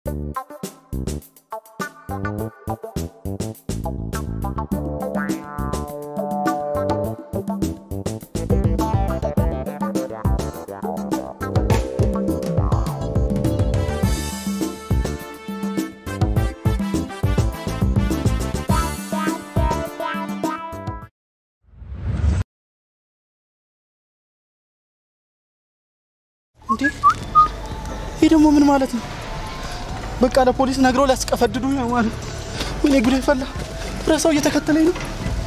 እንዴ ይህ ደግሞ ምን ማለት ነው? በቃ ለፖሊስ ነግሮ ሊያስቀፈድዱ ነው ማለት ነው። ወይኔ ጉዴ ፈላ። ረሳው እየተከተለኝ ነው።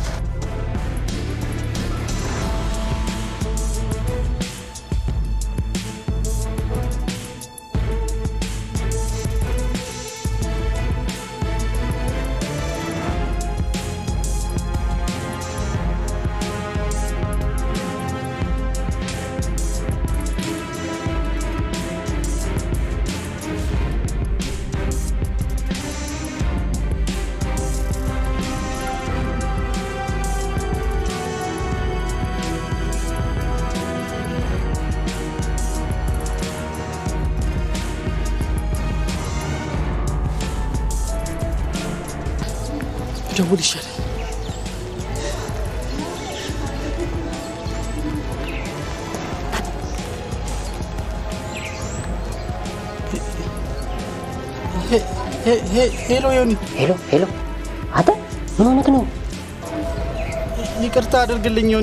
ደውል ይሻላል። ሄሎ ዮኒ፣ ሄሎ ሄሎ፣ አንተ ምን ሆነክ ነው? ይቅርታ አድርግልኝ ዮኒ።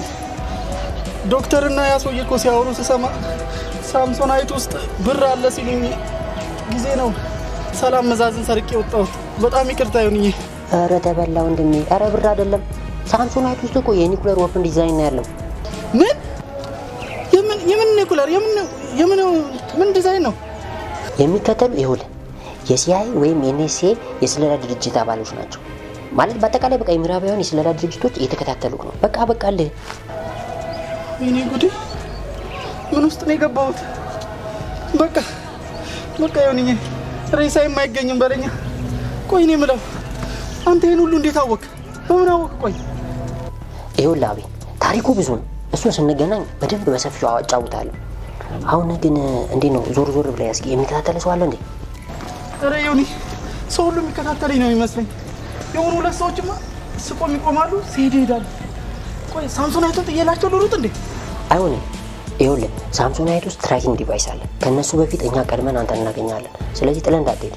ዶክተርና ያ ሰውዬ እኮ ሲያወሩ ስሰማ ሳምሶናይት ውስጥ ብር አለ ሲሉኝ ጊዜ ነው ሰላም መዛዝን ሰርቄ ወጣሁት። በጣም ይቅርታ ዮኒዬ። ኧረ ተበላ ወንድሜ። ኧረ ብር አይደለም ሳምሶናይት ውስጥ እኮ የኒኩለር ወርፍን ዲዛይን ነው ያለው። ምን የምን የምን ኒኩለር የምን የምን ምን ዲዛይን ነው? የሚከተሉ ይኸውልህ የሲአይ ወይም የኤንኤስኤ የስለላ ድርጅት አባሎች ናቸው። ማለት በአጠቃላይ በቃ የምዕራባውያን የስለላ ድርጅቶች እየተከታተሉ ነው። በቃ በቃ አልህ ወይኔ ጉዴ! ምን ውስጥ ነው የገባሁት? በቃ በቃ ዮኒዬ፣ ሬሳ የማይገኝም በለኛ። ቆይ እኔ የምለው አንተ ይህን ሁሉ እንዴት አወቅ? በምን አወቅ? ቆይ ይኸውልህ አቤ ታሪኩ ብዙ ነው። እሱን ስንገናኝ በደንብ በሰፊው አጫውታለሁ። አሁን ግን እንዴት ነው ዞር ዞር ብለህ እስኪ የሚከታተለ ሰው አለ እንዴ? ኧረ ዮኒ፣ ሰው ሁሉ የሚከታተለኝ ነው የሚመስለኝ። የሆኑ ሁለት ሰዎችማ ስቆም ይቆማሉ፣ ሲሄድ ይሄዳሉ። ቆይ ሳምሶናይቱን ጥዬላቸው ልሩጥ እንዴ? አይሆንም። ይኸውልህ ሳምሶናይት ውስጥ ትራኪንግ ዲቫይስ አለ። ከእነሱ በፊት እኛ ቀድመን አንተን እናገኛለን። ስለዚህ ጥለን እንዳትሄድ።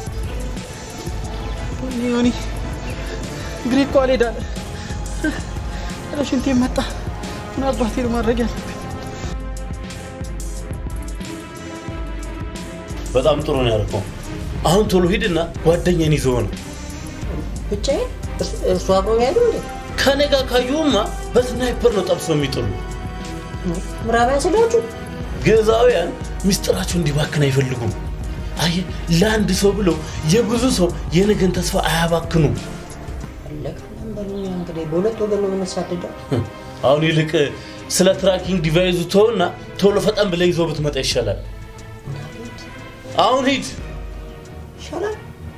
ወይኔ ዮኒ፣ እግሬ እኮ አልሄዳለ። ኧረ ሽንቴ መጣ። ምን አባቴ ነው ማድረግ ያለብኝ? በጣም ጥሩ ነው ያልከው። አሁን ቶሎ ሂድና ጓደኛን ይዘው ነው ብቻዬን እሱ አብሮ ያሉ እንዴ? ከኔ ጋር ካዩማ በስናይፐር ነው ጠብሰው የሚጥሉ። ምዕራባውያን ስለዎቹ ግዕዛውያን ምስጢራቸው እንዲባክን አይፈልጉም። አየህ፣ ለአንድ ሰው ብለው የብዙ ሰው የነገን ተስፋ አያባክኑም። ለቀለም በሉኛ እንግዲህ በሁለት ወገን ነው የምንሳደደው። አሁን ይልቅ ስለ ትራኪንግ ዲቫይዙ ተውና ቶሎ ፈጠን ብለህ ይዘው ብትመጣ ይሻላል። አሁን ሂድ። ይሻላል።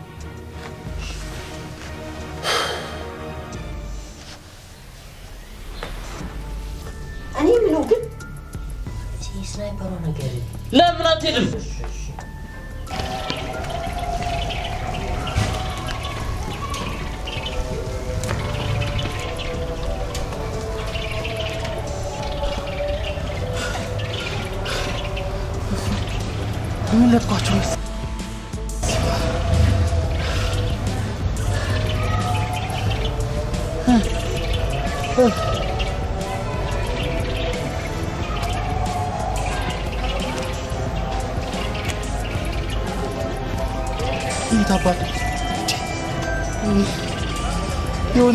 እኔ የምለው ግን እዚህ ስናይፐሯ ነገር ለምን አትሄድም? ምን ለጥቋቸው መሰለኝ። የት አባቴ ዮኒ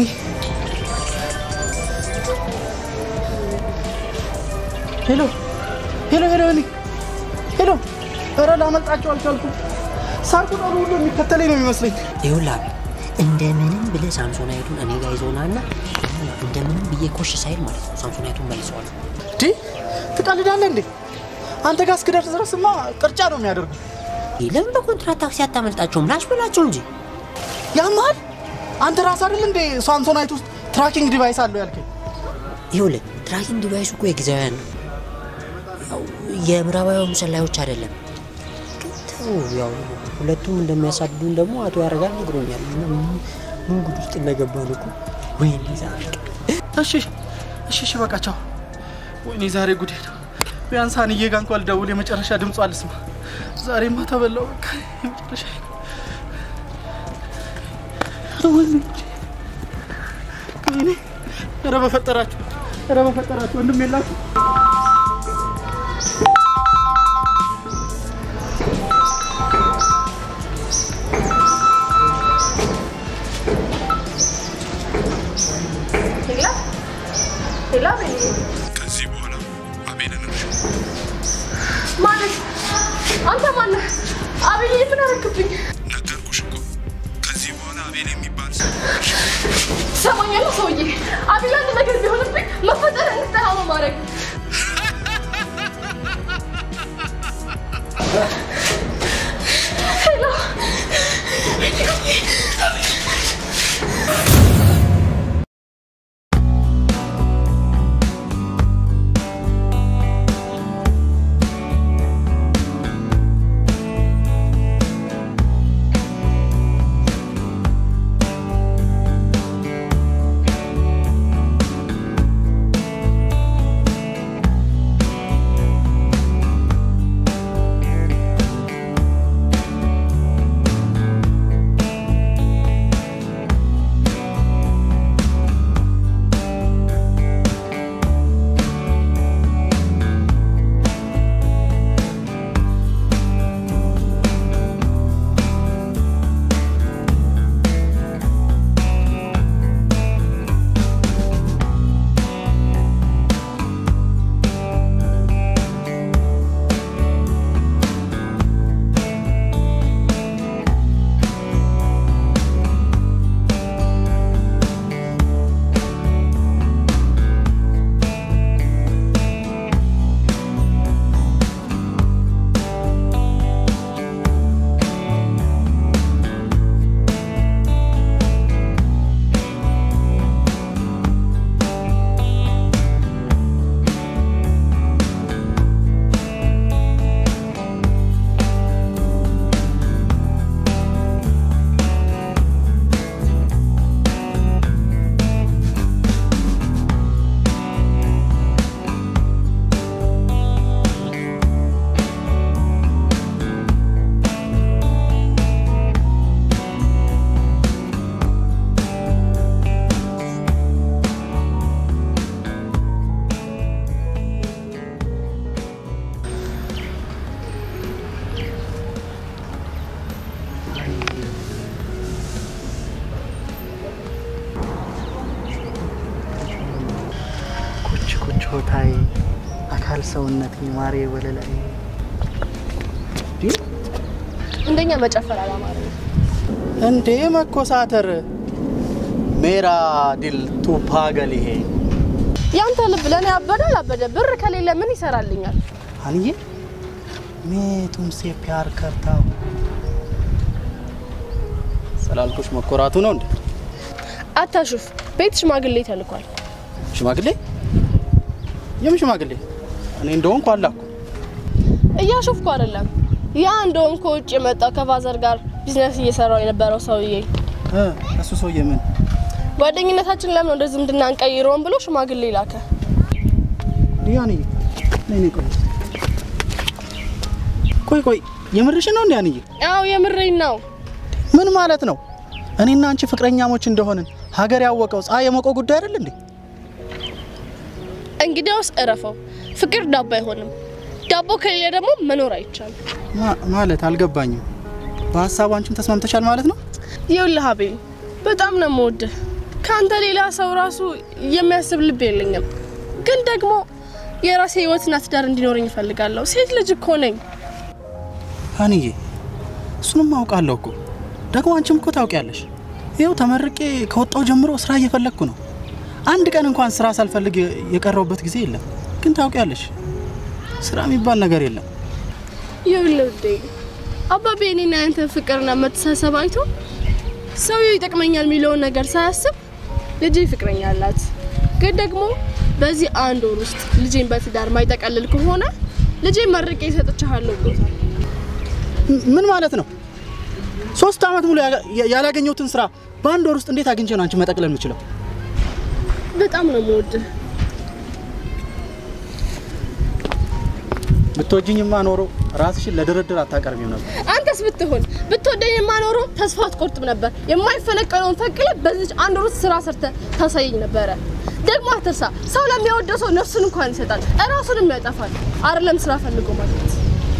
ሄሎ ሄሎ ሄሎ ዮኒ ሄሎ ኧረ ላመልጣቸው አልቻልኩም ሳር ቅጠሉ ሁሉ የሚከተለኝ ነው የሚመስለኝ ይኸውልህ አቤል፣ እንደምንም ብለህ ሳምሶናይቱን እኔ ጋር ይዘውና እና እንደምንም ብዬ ኮሽ ሳይል ማለት ነው ሳምሶናይቱን መልሰዋል። እንዴ ትቀልዳለህ እንዴ አንተ ጋር እስክደርስ ድረስማ ቅርጫ ነው የሚያደርጉ ለምን በኮንትራት ታክሲ አታመልጣቸውም? ላሽ በላቸው እንጂ ያመሃል አንተ ራስ አይደል እንዴ ሳምሶናይት ውስጥ ትራኪንግ ዲቫይስ አለው ያልከኝ ይኸውልህ ትራኪንግ ዲቫይሱ እኮ የጊዜያውያን ነው፣ ያው የምዕራባውያኑ ሰላዮች አይደለም። ግን ተው ያው ሁለቱም እንደሚያሳድዱን ደግሞ አቶ ያደርጋል ነግሮኛል። እና ምን- ምን ጉድ ውስጥ እንደገባን እኮ ወይኔ ዛሬ እሺ እሺ እሺ በቃ ቻው። ወይኔ ዛሬ ጉዴ ነው። ቢያንስ ሀንዬ ጋር እንኳን ልደውል የመጨረሻ ድምጿ አልስማ። ዛሬማ ተበላው በቃ የመጨረሻ ወይኔ ጉዴ። ወይኔ ኧረ በፈጠራችሁ ኧረ በፈጠራችሁ ወንድም የላችሁ ሌላ ሌላ ቤት ከዚህ በኋላ አቤልን እርሹ። ማለት አንተ ማነህ? አቤል ምን አረክብኝ? ነገርኩሽ እኮ ከዚህ በኋላ አቤል የሚባል ሰው ትሰማኛለህ ሰውዬ? አቤል አንድ ነገር ቢሆንብኝ መፈጠር እንድጠላ ነው ማድረግ ሄሎ ኩች ኩች ሆታይ አካል ሰውነት ማሬ ወለላይ እንደኛ መጨፈር አላማረ እንዴ መኮሳተር ሜራ ዲል ቱ ፓገል ይሄ ያንተ ልብ ለእኔ አበደ አላበደ ብር ከሌለ ምን ይሰራልኛል? አንዬ ሜ ቱምሴ ፕያር ከርታ ስላልኩሽ መኮራቱ ነው እንዴ? አታሹፍ። ቤት ሽማግሌ ተልኳል። ሽማግሌ የምን ሽማግሌ? እኔ እንደሆንኩ አላኩ። እያሾፍኩ አይደለም። ያ እንደውም ከውጭ የመጣው ከፋዘር ጋር ቢዝነስ እየሰራው የነበረው ሰውዬ እ እሱ ሰውዬ ምን ጓደኝነታችን ለምን ወደ ዝምድና እንቀይረውን ብሎ ሽማግሌ ላከ። ዲያንዬ ነይ ነይ፣ ቆይ ቆይ ቆይ፣ የምርሽ ነው እንዴ አንዬ? አዎ የምሬኝ ነው። ምን ማለት ነው? እኔና አንቺ ፍቅረኛሞች እንደሆንን ሀገር ያወቀው ፀሐይ የሞቀው ጉዳይ አይደል እንዴ? እንግዲያውስ እረፈው። ፍቅር ዳቦ አይሆንም። ዳቦ ከሌለ ደግሞ መኖር አይቻልም። ማ- ማለት አልገባኝም። በሀሳቡ አንቺም ተስማምተሻል ማለት ነው? ይኸውልህ አቤል፣ በጣም ነው የምወድህ። ከአንተ ሌላ ሰው ራሱ የሚያስብ ልብ የለኝም። ግን ደግሞ የራሴ ህይወትና ትዳር እንዲኖረኝ እፈልጋለሁ። ሴት ልጅ እኮ ነኝ። አንዬ እሱንም አውቃለሁ እኮ ደግሞ አንቺም እኮ ታውቂያለሽ። ይኸው ተመርቄ ከወጣው ጀምሮ ስራ እየፈለግኩ ነው። አንድ ቀን እንኳን ስራ ሳልፈልግ የ- የቀረውበት ጊዜ የለም። ግን ታውቂያለሽ ስራ የሚባል ነገር የለም። ይኸውልህ ውዴ፣ አባቤ እኔና ያንተን ፍቅርና መተሳሰብ አይቶ ሰውየው ይጠቅመኛል የሚለውን ነገር ሳያስብ ልጄ ፍቅረኛ አላት። ግን ደግሞ በዚህ አንድ ወር ውስጥ ልጄን በትዳር ማይጠቀልል ከሆነ ልጄን መርቄ እሰጥቻለሁ ብሎታል። ም- ምን ማለት ነው? ሶስት ዓመት ሙሉ ያላ- ያላገኘሁትን ስራ በአንድ ወር ውስጥ እንዴት አግኝቼ ነው አንቺ መጠቅለል የምችለው? በጣም ነው የምወድህ። ብትወጂኝማ ኖሮ ራስሽን ለድርድር አታቀርቢም ነበር። አንተስ ብትሆን ብትወደኝ የማኖረው ተስፋ አትቆርጥም ነበር። የማይፈነቀለውን ፈቅለ በዚች አንድ ወር ውስጥ ስራ ሰርተ ታሳየኝ ነበረ። ደግሞ አትርሳ፣ ሰው ለሚወደው ሰው ነፍሱን እንኳን ይሰጣል፣ እራሱንም ያጠፋል። አይደለም ስራ ፈልጎ ማግኘት።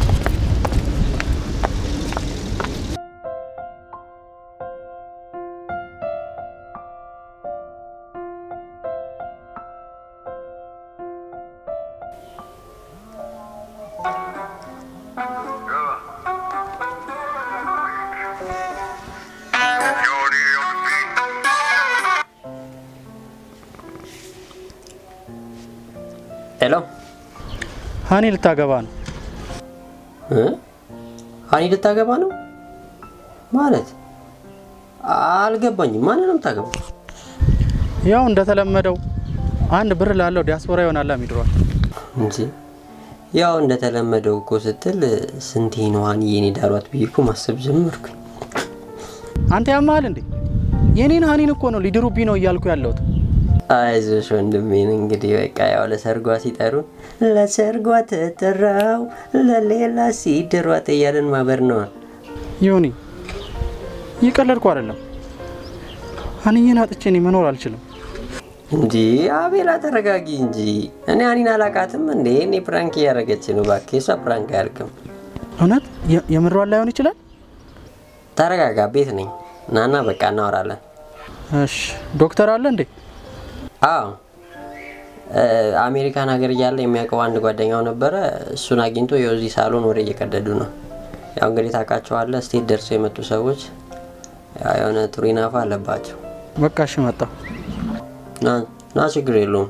ሄሎ ሀኒ ልታገባ ነው። እ? ሀኒ ልታገባ ነው ማለት አልገባኝም። ማንን ነው የምታገባው? ያው እንደተለመደው አንድ ብር ላለው ዲያስፖራ ይሆናል ሚድሯል። እንጂ ያው እንደተለመደው እኮ ስትል ስንቴ ነው ሀኒዬን የዳሯት ብዬ እኮ ማሰብ ጀመርኩኝ። አንተ ያመሃል እንዴ? የኔን ሀኒን እኮ ነው ሊድሩብኝ ነው እያልኩ ያለሁት። አይዞሽ ወንድሜን እንግዲህ በቃ ያው ለሰርጓ ሲጠሩን ለሰርጓ ተጠራው ለሌላ ሲድሯት እያለን ማበር ነዋ። ይሁኒ እየቀለድኩ አይደለም። ሀኒዬን አጥቼ እኔ መኖር አልችልም። እንጂ አቤላ ተረጋጊ እንጂ እኔ ሀኒን አላቃትም እንዴ? እኔ ፕራንክ እያደረገች ነው። እባክህ የሷ ፕራንክ አያልቅም። እውነት የ- የምሯን ላይሆን ይችላል። ተረጋጋ፣ ቤት ነኝ። ናና በቃ እናወራለን። እሺ ዶክተር አለ እንዴ? አዎ እ፣ አሜሪካን ሀገር እያለ የሚያውቀው አንድ ጓደኛው ነበረ። እሱን አግኝቶ ያው እዚህ ሳሎን ወሬ እየቀደዱ ነው። ያው እንግዲህ ታውቃቸዋለህ፣ ስቴት ደርሰው የመጡ ሰዎች ያው የሆነ ጥሩ ይናፋ አለባቸው። በቃ እሺ መጣሁ። ና ና፣ ችግር የለውም።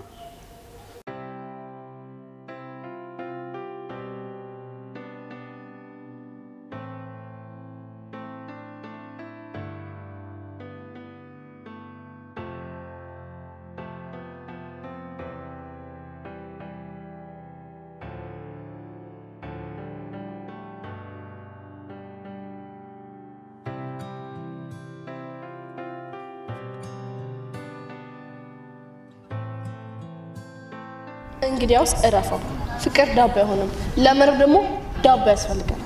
እንግዲያውስ እረፈው። ፍቅር ዳቦ አይሆንም። ለመረብ ደግሞ ዳቦ ያስፈልገናል።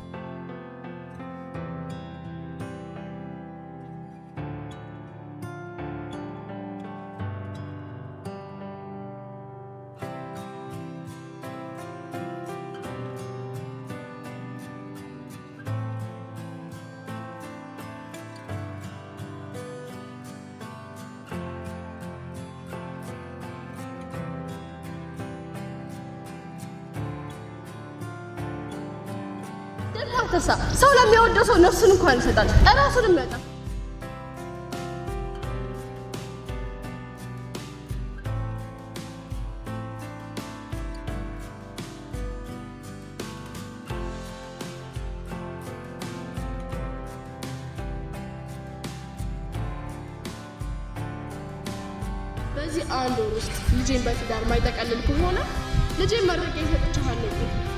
ደግሞ አትርሳ፣ ሰው ለሚወደው ሰው ነፍሱን እንኳን ይሰጣል፣ እራሱንም ያጠፋል። በዚህ አንድ ወር ውስጥ ልጄን በትዳር ማይጠቀልል ከሆነ ልጄን መርቄ እሰጥልሃለሁ።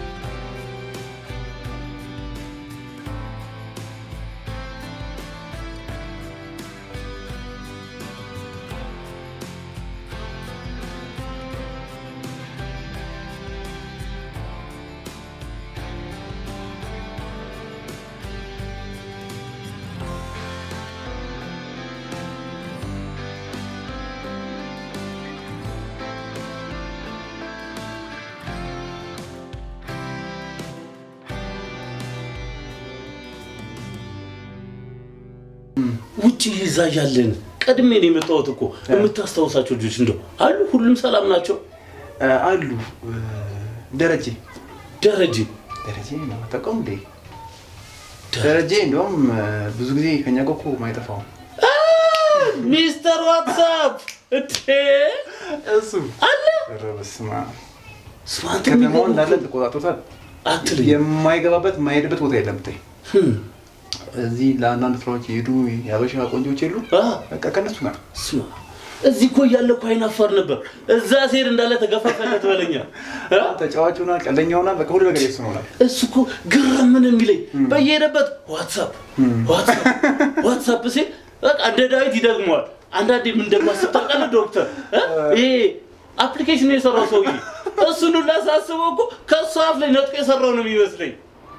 ውጭ ይዛ ያለን ቀድሜ ነው የመጣሁት እኮ የምታስታውሳቸው ልጆች እንደው አሉ ሁሉም ሰላም ናቸው አሉ ደረጀ ደረጀ ደረጀ ነው ተቀም እንዴ ደረጀ እንደውም ብዙ ጊዜ ከኛ ጋር እኮ ማይጠፋው ሚስተር ዋትሳፕ እቴ እሱ አለ ኧረ በስመ አብ ስማንት ከተማውን እንዳለ ተቆጣጥሮታል አትልኝ የማይገባበት የማይሄድበት ቦታ የለም ብታይ ህም፣ እዚህ ለአንዳንድ ስራዎች የሄዱ የሀበሻ ቆንጆች የሉ አ፣ በቃ ከነሱ ጋር ስማ እዚህ እኮ እያለ እኮ አይናፋር ነበር። እዛ ሴር እንዳለ ተገፋፈለት በለኛ። እ? ተጫዋች ሆናል፣ ቀልደኛ ሆናል፣ በቃ ሁሉ ነገር የሱ ሆናል። እሱ እኮ ግርም ምን የሚለኝ በየሄደበት ዋትሳፕ ዋትሳፕ ዋትሳፕ ሲል በቃ እንደ ዳዊት ይደግመዋል። አንዳንዴ ምን እንደማስብ ታውቃለህ ዶክተር? እ? ይሄ አፕሊኬሽን የሰራው ሰውዬ እሱን ሁላ ሳስበው እኮ ከእሱ አፍ ላይ ነጥቆ የሰራው ነው የሚመስለኝ።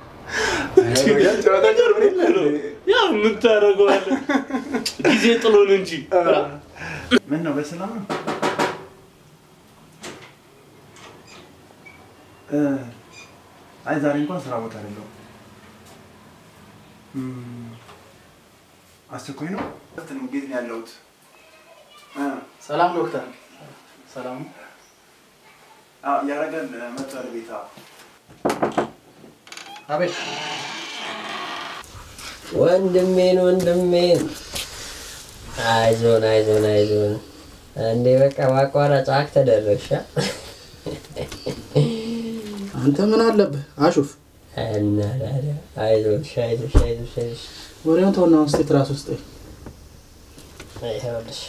ጨዋታ ጀርብ የለ ያው ምን ታደርገዋለህ? ጊዜ ጥሎን እንጂ እ? ምን ነው በሰላም ነው? እ፣ አይ ዛሬ እንኳን ስራ ቦታ አይደለሁም። እም፣ አስቸኳይ ነው። እንዴት ነው ያለሁት? እ፣ ሰላም ዶክተር። ሰላም ነው? አዎ፣ ያረጋል መጥቷል ቤታ አቤት ወንድሜን ወንድሜን አይዞን አይዞን አይዞን እንዴ በቃ በአቋራጭ አክ ተደረግሻ አንተ ምን አለብህ? አሹፍ እና ታዲያ አይዞሽ አይዞሽ አይዞሽ አይዞሽ ወሬውን ተውና አሁን እስኪ ትራስ ውስጥ ይኸውልሽ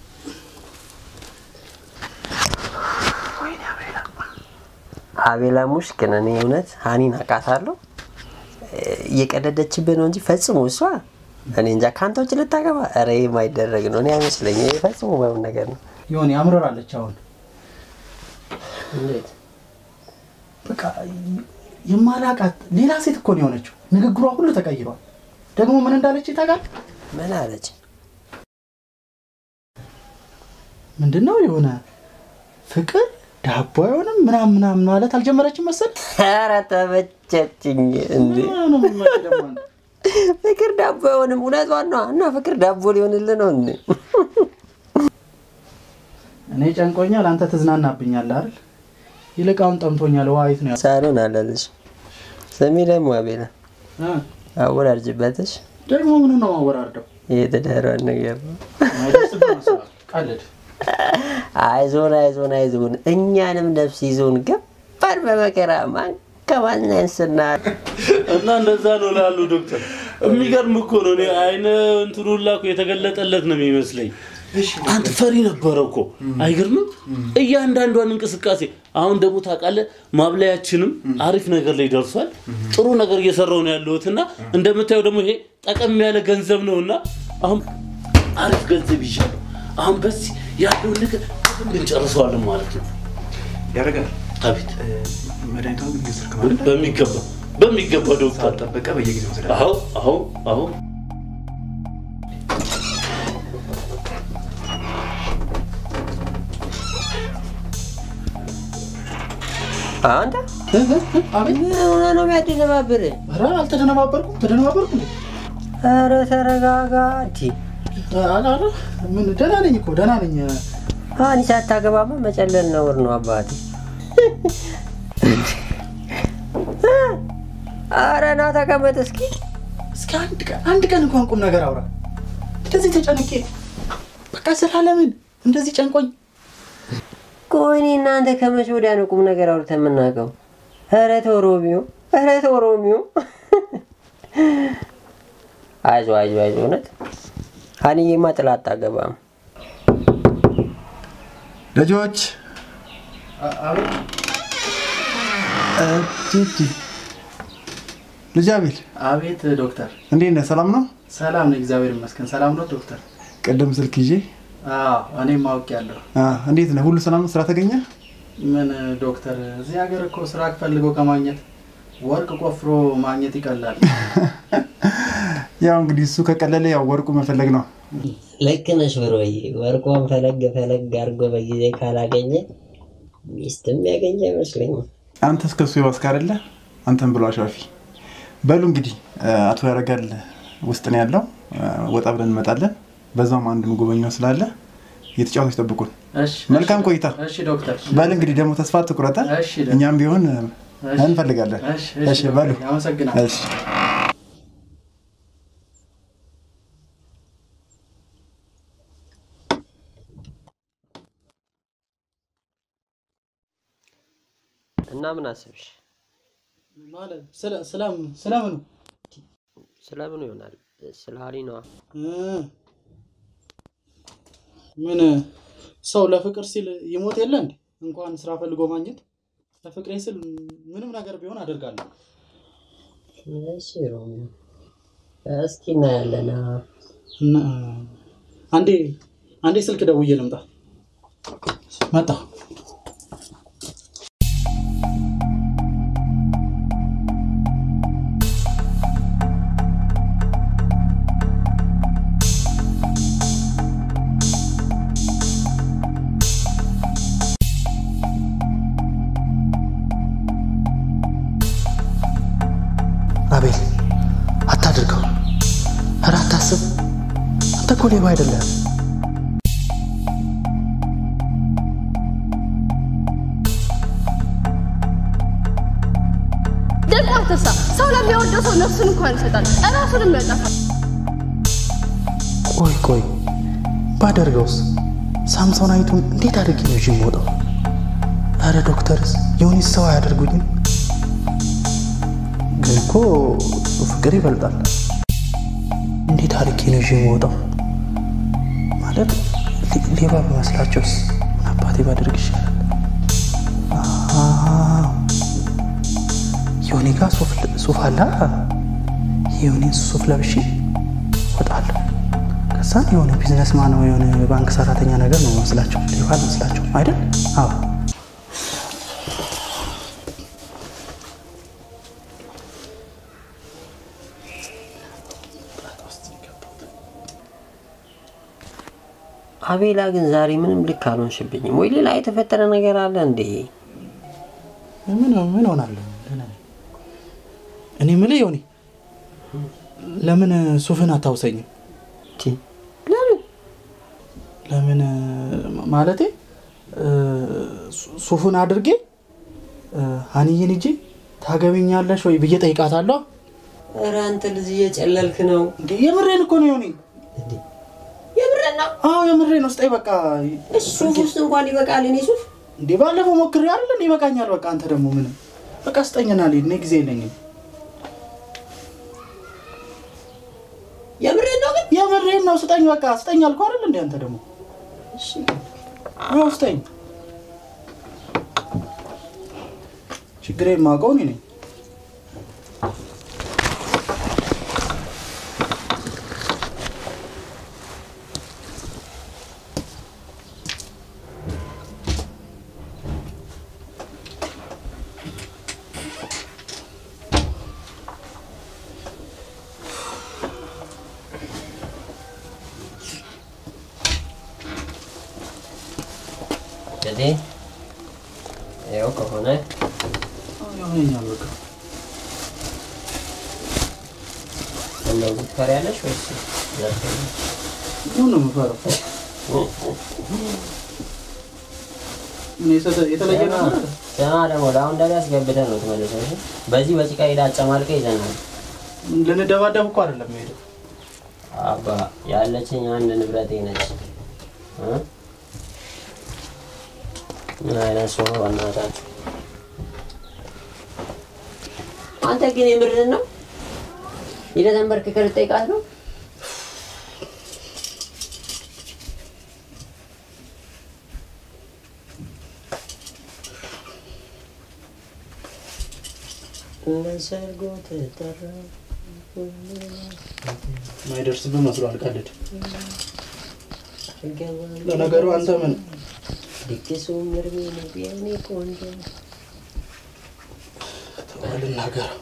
አቤላ ሙሽ ግን እኔ እውነት ሀኒን አውቃታለሁ እየቀደደችብህ ነው እንጂ ፈጽሞ እሷ እኔ እንጃ ከአንተ ውጭ ልታገባ ኧረ ይሄ የማይደረግ ነው እኔ አይመስለኝም ይሄ ፈጽሞ ባይሆን ነገር ነው ይሆን ያምረራለች። አሁን እንዴት በቃ የማላቃት ሌላ ሴት እኮ ነው የሆነችው። ንግግሯ ሁሉ ተቀይሯል። ደግሞ ምን እንዳለች ታውቃለህ? ምን አለች ምንድን ነው የሆነ ፍቅር ዳቦ አይሆንም ምናምን ምናምን ማለት አልጀመረችም መሰል ኧረ ተመቸችኝ እንዴ ፍቅር ዳቦ አይሆንም እውነቷን ነው እና ፍቅር ዳቦ ሊሆንልህ ነው እንዴ እኔ ጨንቆኛል፣ አንተ ትዝናናብኛለህ አይደል? ይልቅ አሁን ጠምቶኛል። ውሃ የት ነው ያለው? ሳሎን አለልሽ ስሚ ደግሞ አቤላ እ? አወራርጅበትሽ ደግሞ ምን ነው ማወራርደው? የተዳሯን ነገር ነው አይደርስብህ መሰለህ። ቀልድ አይዞን አይዞን አይዞን እኛንም ነፍስ ይዞን ገባን በመከራ ማን ከማን ያንስና እና እንደዛ ነው ላሉ ዶክተር። የሚገርም እኮ ነው። እኔ አይነ እንትኑ ሁላ እኮ የተገለጠለት ነው የሚመስለኝ። አንተ ፈሪ ነበረ እኮ አይገርምም? እያንዳንዷን እንቅስቃሴ አሁን ደግሞ ታውቃለህ፣ ማብላያችንም አሪፍ ነገር ላይ ደርሷል። ጥሩ ነገር እየሰራው ነው ያለሁት እና እንደምታየው ደግሞ ይሄ ጠቀም ያለ ገንዘብ ነው እና አሁን አሪፍ ገንዘብ ይዣለሁ። አሁን በዚህ ያለውን ነገር በደንብ እንጨርሰዋለን ማለት ነው። ያረጋል አቤት መድኃኒቷን ግን እየወሰድክ ማለት ነው? በሚገባ በሚገባ ዶክተር ሳትጠበቀ በየጊዜው ወስዳለሁ። አዎ አዎ አዎ አንተ እ? እ? እ? አቤት ምን ሆነ ነው የሚያደነባብር ኧረ አልተደነባበርኩም። ተደነባበርኩ እንዴ? ኧረ ተረጋጋ እንዲ ኧረ ኧረ ምን ደህና ነኝ እኮ ደህና ነኝ። አኒ ሳታገባማ መጨለል ነውር ነው አባቴ ኧረ ና ተቀመጥ እስኪ እስኪ አንድ ቀን አንድ ቀን እንኳን ቁም ነገር አውራ። እንደዚህ ተጨንቄ በቃ ስላለምን እንደዚህ ጨንቆኝ ቆይ እኔ እናንተ ከመቼ ወዲያ ነው ቁም ነገር አውርተን የምናውቀው? ኧረ ተው ሮሚዮ፣ ኧረ ተው ሮሚዮ። አይዞ አይዞ አይዞ፣ እውነት ሀኒዬማ ጥላ አታገባም። ልጆች አቤት እ፣ ቲቲ ልጅ አቤል አቤት ዶክተር እንዴት ነህ? ሰላም ነው? ሰላም ነው፣ እግዚአብሔር ይመስገን። ሰላም ነው ዶክተር? ቅድም ስልክ ይዤ አዎ እኔም አውቄያለሁ። አ፣ እንዴት ነህ? ሁሉ ሰላም ነው? ስራ ተገኘ? ምን ዶክተር፣ እዚህ ሀገር እኮ ስራ ፈልጎ ከማግኘት ወርቅ ቆፍሮ ማግኘት ይቀላል። ያው እንግዲህ እሱ ከቀለለ ያው ወርቁ መፈለግ ነው። ልክ ነሽ ብሮዬ። ወርቋን ፈለግ ፈለግ አድርጎ በጊዜ ካላገኘ ሚስትም ያገኘ አይመስለኝም። አንተ እስከ እሱ የባስክ አይደለ? አንተም ብሎ አሻፊ። በሉ እንግዲህ እ፣ አቶ ያረጋል ውስጥ ነው ያለው። እ፣ ወጣ ብለን እንመጣለን። በዛውም አንድ ጎበኛው ስላለ እየተጫወቶች ጠብቁን። እሺ መልካም ቆይታ። እሺ ዶክተር። በል እንግዲህ ደግሞ ተስፋ ትቁረጠ። እሺ ዶክተር። እኛም ቢሆን እ፣ እሺ። እንፈልጋለን። እሺ እሺ እሺ በሉ ዶክተር፣ አመሰግናለሁ። እሺ እና ምን አስብሽ? ማለት ስለ ስለምን ስለምኑ ስለምኑ ይሆናል? ስለ ሀኒ ነዋ። እ፣ ምን ሰው ለፍቅር ሲል ይሞት የለ እንዴ? እንኳን ስራ ፈልጎ ማግኘት ለፍቅሬ ስል ምንም ነገር ቢሆን አደርጋለሁ። እሺ ሮሚዮ፣ እስኪ እናያለን። እና አንዴ አንዴ ስልክ ደውዬ ልምጣ። መጣ አቤል አታድርገው። ኧረ አታስብ። አንተ እኮ ሌባ አይደለም። ደግሞ አትርሳ፣ ሰው ለሚወደው ሰው ነፍሱን እንኳን ይሰጣል፣ እራሱንም ያጠፋል። ቆይ ቆይ ባደርገውስ ሳምሶናይቱን እንዴት አድርጌ ነው ይዤ የምወጣው? ኧረ ዶክተርስ የሆኒስ ሰው አያደርጉኝም? ግን እኮ ፍቅር ይበልጣል። እንዴት አድርጌ ነው ይዤ የምወጣው? ማለት ሌ- ሌባ በመስላቸውስ ምን አባቴ ባደርግ ይሻላል? አዎ፣ የሆኔ ጋር ሱፍ ሱፍ አለ። የሆኔን ሱፍ ለብሼ እወጣለሁ። ከዛ የሆነ ቢዝነስማን ወይ የሆነ ባንክ ሰራተኛ ነገር ነው መስላቸው፣ ሌባ መስላቸው አይደል? አዎ አቤላ ግን ዛሬ ምንም ልክ አልሆንሽብኝም ወይ? ሌላ የተፈጠረ ነገር አለ እንዴ? ምን ምን ሆናለሁ? ደህና ነኝ። እኔ የምልህ ዮኒ ለምን ሱፍን አታውሰኝም? ቲ ለምን ለምን ማለቴ እ፣ ሱ- ሱፉን አድርጌ እ፣ ሀኒዬን ሂጄ ታገቢኛለሽ ወይ ብዬ ጠይቃታለሁ። ኧረ አንተ ልጅ እየጨለልክ ነው እንዴ የምሬን እኮ ነው ዮኒ። እንዴ? የምሬን ነው። አዎ የምሬን ነው። ስጠኝ በቃ። እሺ ሱፍ ውስጥ እንኳን ይበቃል። እኔ ሱፍ እንዴ ባለፈው ሞክሬ አይደል እንዴ ይበቃኛል። በቃ አንተ ደግሞ ምንም በቃ ስጠኝና ልሂድ። እኔ ጊዜ የለኝም። የምሬን ነው ግን የምሬን ነው። ስጠኝ በቃ ስጠኝ አልኩህ አይደል እንዴ አንተ ደግሞ እሺ ያው ስጠኝ። ችግሬን የማውቀው እኔ ነኝ። እንግዲህ ይኸው ከሆነ ይሆነኛል በቃ እንደው ትፈሪያለሽ ወይስ ዘርፈኝ? ምን ነው የምፈራው? ምን የተ- የተለየ ነገር አለ? ስማ ደግሞ ለአሁን ደግሞ አስገብተን ነው ትመልሰው። እሺ? በዚህ በጭቃ ሄዳ አጨማልቀ ይዘናል። ልንደባደብ እኮ አይደለም የምሄደው። አባ ያለችኝ አንድ ንብረቴ ነች። እ? ምን አይነት ሰው ነው በእናታችሁ? አንተ ግን የምርህን ነው? ሄደህ ተንበርክከህ ልጠይቃት ነው? ለሰርጎ ተጠራ ማይደርስብህ መስሎ አልቀልድ። ለነገሩ አንተ ምን ድግሱ ምርሜ ነው ቢያኔ ቆንጆ ልናገር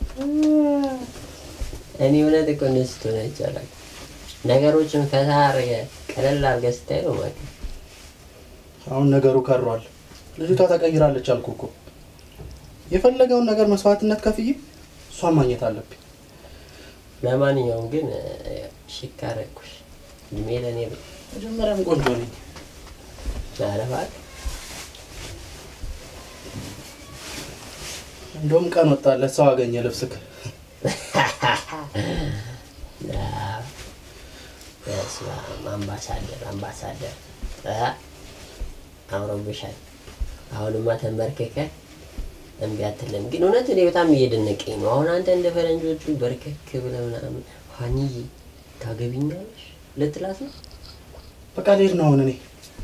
እኔ እውነት እኮ እንደዚህ ስትሆን አይቻላል። ነገሮችን ፈታ አድርገህ ቀለል አድርገህ ስታይ ነው ማለት ነው። አሁን ነገሩ ከሯል። ልጅቷ ተቀይራለች አልኩ እኮ። የፈለገውን ነገር መስዋዕትነት ከፍዬ እሷን ማግኘት አለብኝ። ለማንኛውም ግን ሽክ አደረኩሽ። እድሜ ለእኔ ብለህ መጀመሪያም ቆንጆ ነኝ። ኧረ እባክህ እንደውም ቀን ወጣለት ሰው አገኘ ልብስክ በስመ አብ አምባሳደር አምባሳደር እ አምሮብሻል። አሁንማ ተንበርክከህ እምቢ አትልም። ግን እውነት እኔ በጣም እየደነቀኝ ነው። አሁን አንተ እንደ ፈረንጆቹ በርከክ ብለህ ምናምን ሀኒዬ ታገቢኛለሽ ልትላት ነው? በቃ ልሄድ ነው አሁን እኔ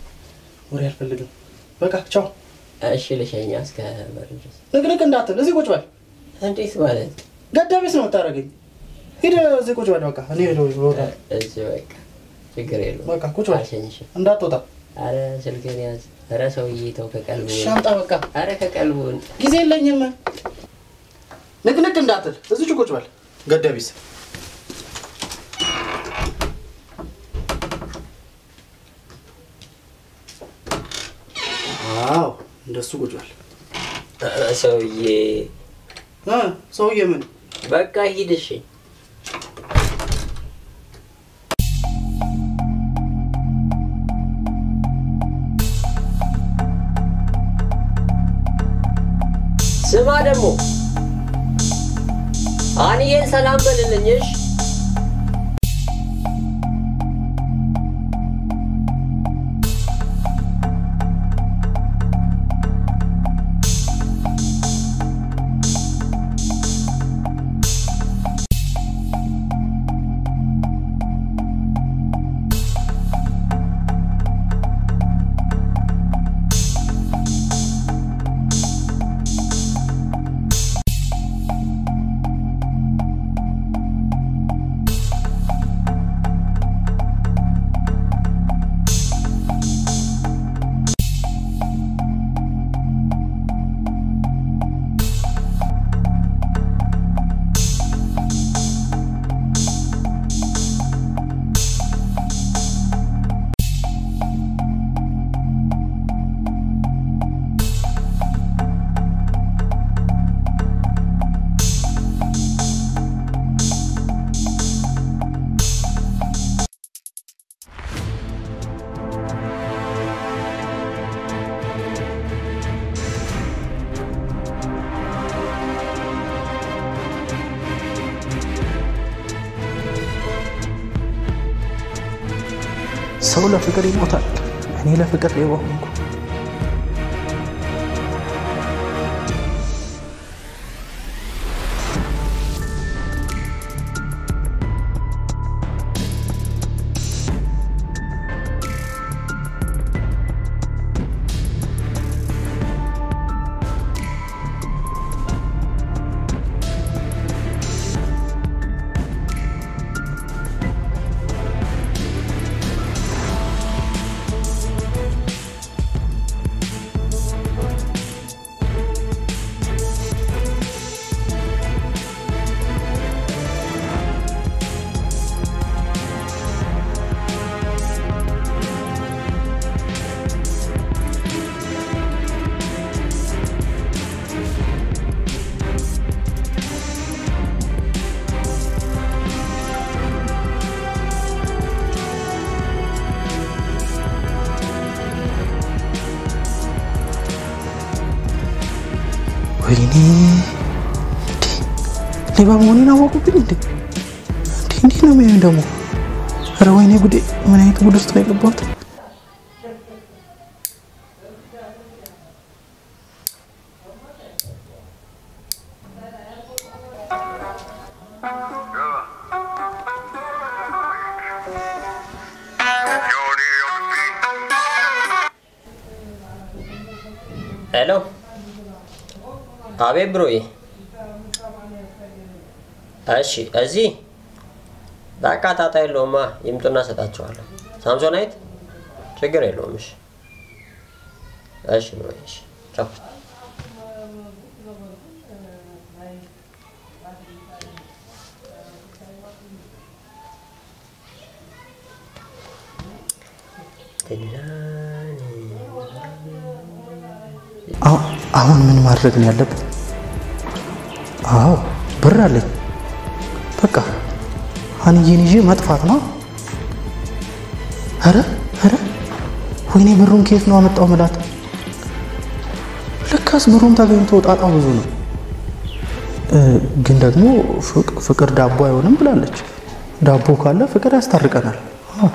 ወሬ አልፈልግም። በቃ ቻው። እሺ ልሸኛ እስከ በር ድረስ። ንቅንቅ እንዳትል፣ እዚህ ቁጭ በል። እንዴት ማለት ገዳቢስ ነው የምታደርገኝ። ሂድ እዚህ ቁጭ በል። በቃ እኔ ሄደው ይወጣል። እዚህ በቃ ችግር የለውም። በቃ ቁጭ በል፣ አልሸኝሽም። እንዳትወጣ። አረ ስልክህን ያዝ። አረ ሰውዬ ተው ከቀልቡ ሻምጣ በቃ አረ ከቀልቡ ጊዜ የለኝም። ንቅንቅ እንዳትል፣ እዚች ቁጭ በል። ገዳቢስ አዎ፣ እንደሱ ቁጭ በል። አረ ሰውዬ እ ሰውዬ ምን በቃ ሂድ እሺ። ስማ ደግሞ አንዬን ሰላም በልልኝ እሺ። ሰው ለፍቅር ይሞታል። እኔ ለፍቅር ሌባ ሆንኩ። ወይኔ እንዴ! ሌባ መሆኔን አወቁብኝ እንዴ? እንዴ እንዲህ ነው የሚሆን ደግሞ? ኧረ ወይኔ ጉዴ! ምን አይነት ጉድ ውስጥ ነው የገባሁት? ሄሎ፣ አቤት ብሮዬ። እሺ፣ እዚህ በቃ ጣጣ የለውማ። ይምጡና እሰጣቸዋለሁ። ሳምሶናይት ችግር የለውም። እሺ፣ እሺ ብሮዬ። እሺ፣ ቻው። አሁ- አሁን ምን ማድረግ ነው ያለብን? አዎ ብር አለኝ። በቃ ሀንዬን ይዤ መጥፋት ነው። ኧረ ኧረ ወይኔ ብሩን ከየት ነው አመጣው ምላት? ልካስ ብሩን ተገኝቶ ጣጣው ብዙ ነው። እ፣ ግን ደግሞ ፍቅ- ፍቅር ዳቦ አይሆንም ብላለች። ዳቦ ካለ ፍቅር ያስታርቀናል። አዎ።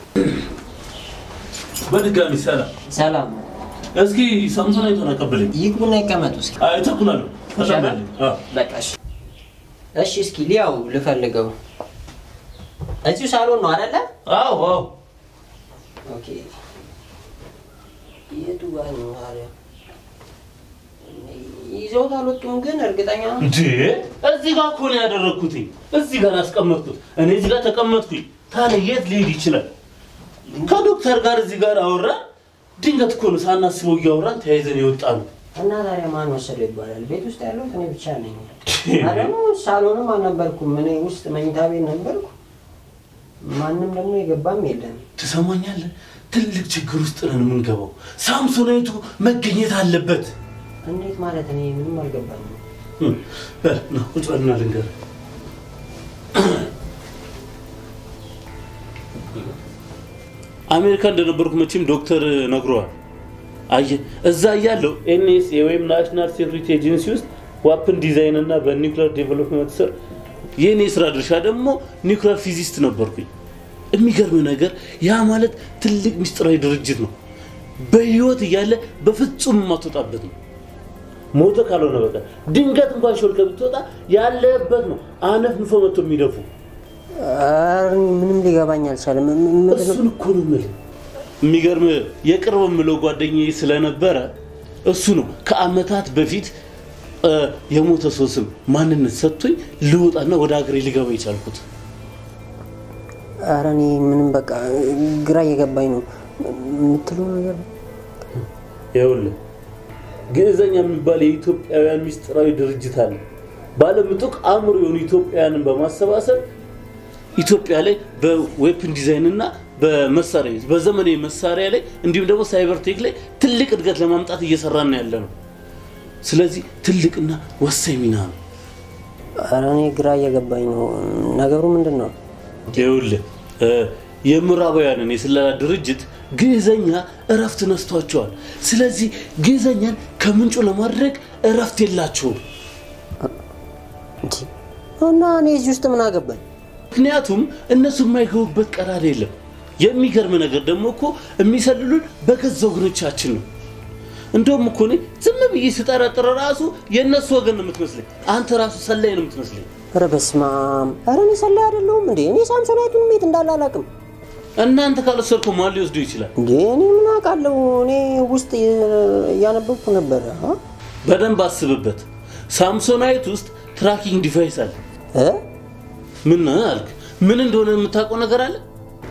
በድጋሚ ሰላም። ሰላም። እስኪ ሳምሶናይቱን አቀብለኝ። ይግቡና ይቀመጡ እስኪ። አይ ተኩላለሁ። ተቀበል። አዎ። በቃ እሺ። እሺ፣ እስኪ ሊያው ልፈልገው። እዚሁ ሳሎን ነው አይደለ? አዎ አዎ። ኦኬ። የቱ ጋር ነው ታዲያ? ይዘውት አልወጡም ግን እርግጠኛ ነው? እንዴ እዚህ ጋር እኮ ነው ያደረግኩትኝ። እዚህ ጋር ያስቀመጥኩት እኔ እዚህ ጋር ተቀመጥኩኝ። ታዲያ የት ሊሄድ ይችላል? ከዶክተር ጋር እዚህ ጋር አወራ። ድንገት እኮ ነው ሳናስበው እያወራን ተያይዘን የወጣ ነው። እና ታዲያ ማን ወሰደው ይባላል? ቤት ውስጥ ያለሁት እኔ ብቻ ነኝ። እና ደግሞ ሳሎንም አልነበርኩም። እኔ ውስጥ መኝታ ቤት ነበርኩ። ማንም ደግሞ የገባም የለም። ትሰማኛለህ? ትልቅ ችግር ውስጥ ነን የምንገባው። ሳምሶናይቱ መገኘት አለበት። እንዴት ማለት እኔ ምንም አልገባኝም። እም፣ በል ና ቁጭ በልና ልንገርህ። አሜሪካ እንደነበርኩ መቼም ዶክተር ነግሯል። አየህ እዛ እያለሁ ኤንኤስኤ ወይም ናሽናል ሴኩሪቲ ኤጀንሲ ውስጥ ዋፕን ዲዛይን እና በኒውክሌር ዴቨሎፕመንት ስር የእኔ ስራ ድርሻ ደግሞ ኒውክሌር ፊዚስት ነበርኩኝ። የሚገርም ነገር ያ ማለት ትልቅ ምስጢራዊ ድርጅት ነው። በህይወት እያለ በፍጹም የማትወጣበት ነው። ሞተ ካልሆነ በቀር ድንገት እንኳን ሾልከ ብትወጣ ያለበት ነው አነፍ ንፎ መጥቶ የሚደፉ ኧረ ምንም ሊገባኝ አልቻለም። ም- ም- ምንድን ነው? እሱን እኮ ነው የምልህ። የሚገርም የቅርብ የምለው ጓደኛዬ ስለነበረ እሱ ነው ከአመታት በፊት እ፣ የሞተ ሰው ስም ማንነት ሰጥቶኝ ልወጣና ወደ ሀገሬ ልገባ የቻልኩት። ኧረ እኔ ምንም በቃ ግራ እየገባኝ ነው የምትለው ነገር ይኸውልህ ግዕዘኛ የሚባል የኢትዮጵያውያን ምስጢራዊ ድርጅት አለ። ባለምጡቅ አእምሮ የሆኑ ኢትዮጵያውያንን በማሰባሰብ ኢትዮጵያ ላይ በዌፕን ዲዛይን እና በመሳሪያ በዘመናዊ መሳሪያ ላይ እንዲሁም ደግሞ ሳይበር ቴክ ላይ ትልቅ እድገት ለማምጣት እየሰራን ያለ ነው። ስለዚህ ትልቅና ወሳኝ ሚና ነው። ኧረ እኔ ግራ እየገባኝ ነው። ነገሩ ምንድን ነው? ይኸውልህ እ፣ የምዕራባውያንን የስለላ ድርጅት ግዕዘኛ እረፍት ነስቷቸዋል። ስለዚህ ግዕዘኛን ከምንጩ ለማድረግ እረፍት የላቸውም። እንጂ እና እኔ እዚህ ውስጥ ምን አገባኝ? ምክንያቱም እነሱ የማይገቡበት ቀዳዳ የለም። የሚገርም ነገር ደግሞ እኮ የሚሰልሉን በገዛ ወገኖቻችን ነው። እንደውም እኮ እኔ ዝም ብዬ ስጠረጥር ራሱ የእነሱ ወገን ነው የምትመስለኝ። አንተ ራሱ ሰላይ ነው የምትመስለኝ። ኧረ በስመ አብ! ኧረ እኔ ሰላይ አይደለሁም እንዴ! እኔ ሳምሶናይቱን የት እንዳለ አላውቅም። እናንተ ካልወሰድከው ማን ሊወስደው ይችላል? እንዴ እኔ ምን አውቃለሁ? እኔ ውስጥ እያነበብኩ ነበረ። አ? በደንብ አስብበት። ሳምሶናይት ውስጥ ትራኪንግ ዲቫይስ አለ። እ? ምን አልክ? ምን እንደሆነ የምታውቀው ነገር አለ?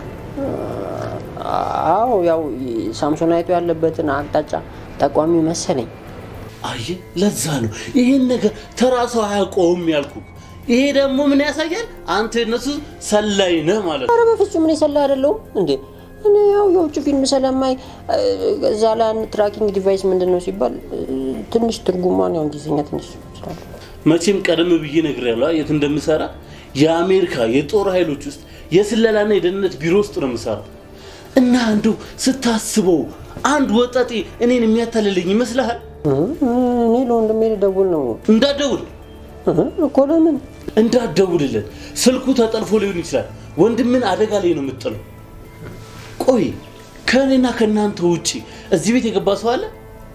አዎ ያው ሳምሶናይቱ ያለበትን አቅጣጫ ጠቋሚ መሰለኝ። አየህ፣ ለዛ ነው ይህን ነገር ተራ ሰው አያውቀውም ያልኩ። ይሄ ደግሞ ምን ያሳያል? አንተ የነሱ ሰላይ ነህ ማለት ነው። ኧረ በፍጹም እኔ ሰላይ አይደለሁም እንዴ! እኔ ያው የውጭ ፊልም ስለማይ እ፣ እዛ ላይ አንድ ትራኪንግ ዲቫይስ ምንድን ነው ሲባል እ፣ ትንሽ ትርጉሟን ያው እንግሊዝኛ ትንሽ ስላለ መቼም ቀደም ብዬ ነግሬያለሁ የት እንደምሰራ። የአሜሪካ የጦር ኃይሎች ውስጥ የስለላና የደህንነት ቢሮ ውስጥ ነው የምሰራው። እና አንዱ ስታስበው አንድ ወጠጤ እኔን የሚያታልልኝ ይመስልሃል? እ፣ እኔ ለወንድሜ ልደውል ነው እንዳትደውል እ፣ እኮ ለምን እንዳትደውልለት፣ ስልኩ ተጠልፎ ሊሆን ይችላል። ወንድምን አደጋ ላይ ነው የምጥለው። ቆይ ከእኔና ከእናንተ ውጪ እዚህ ቤት የገባ ሰው አለ?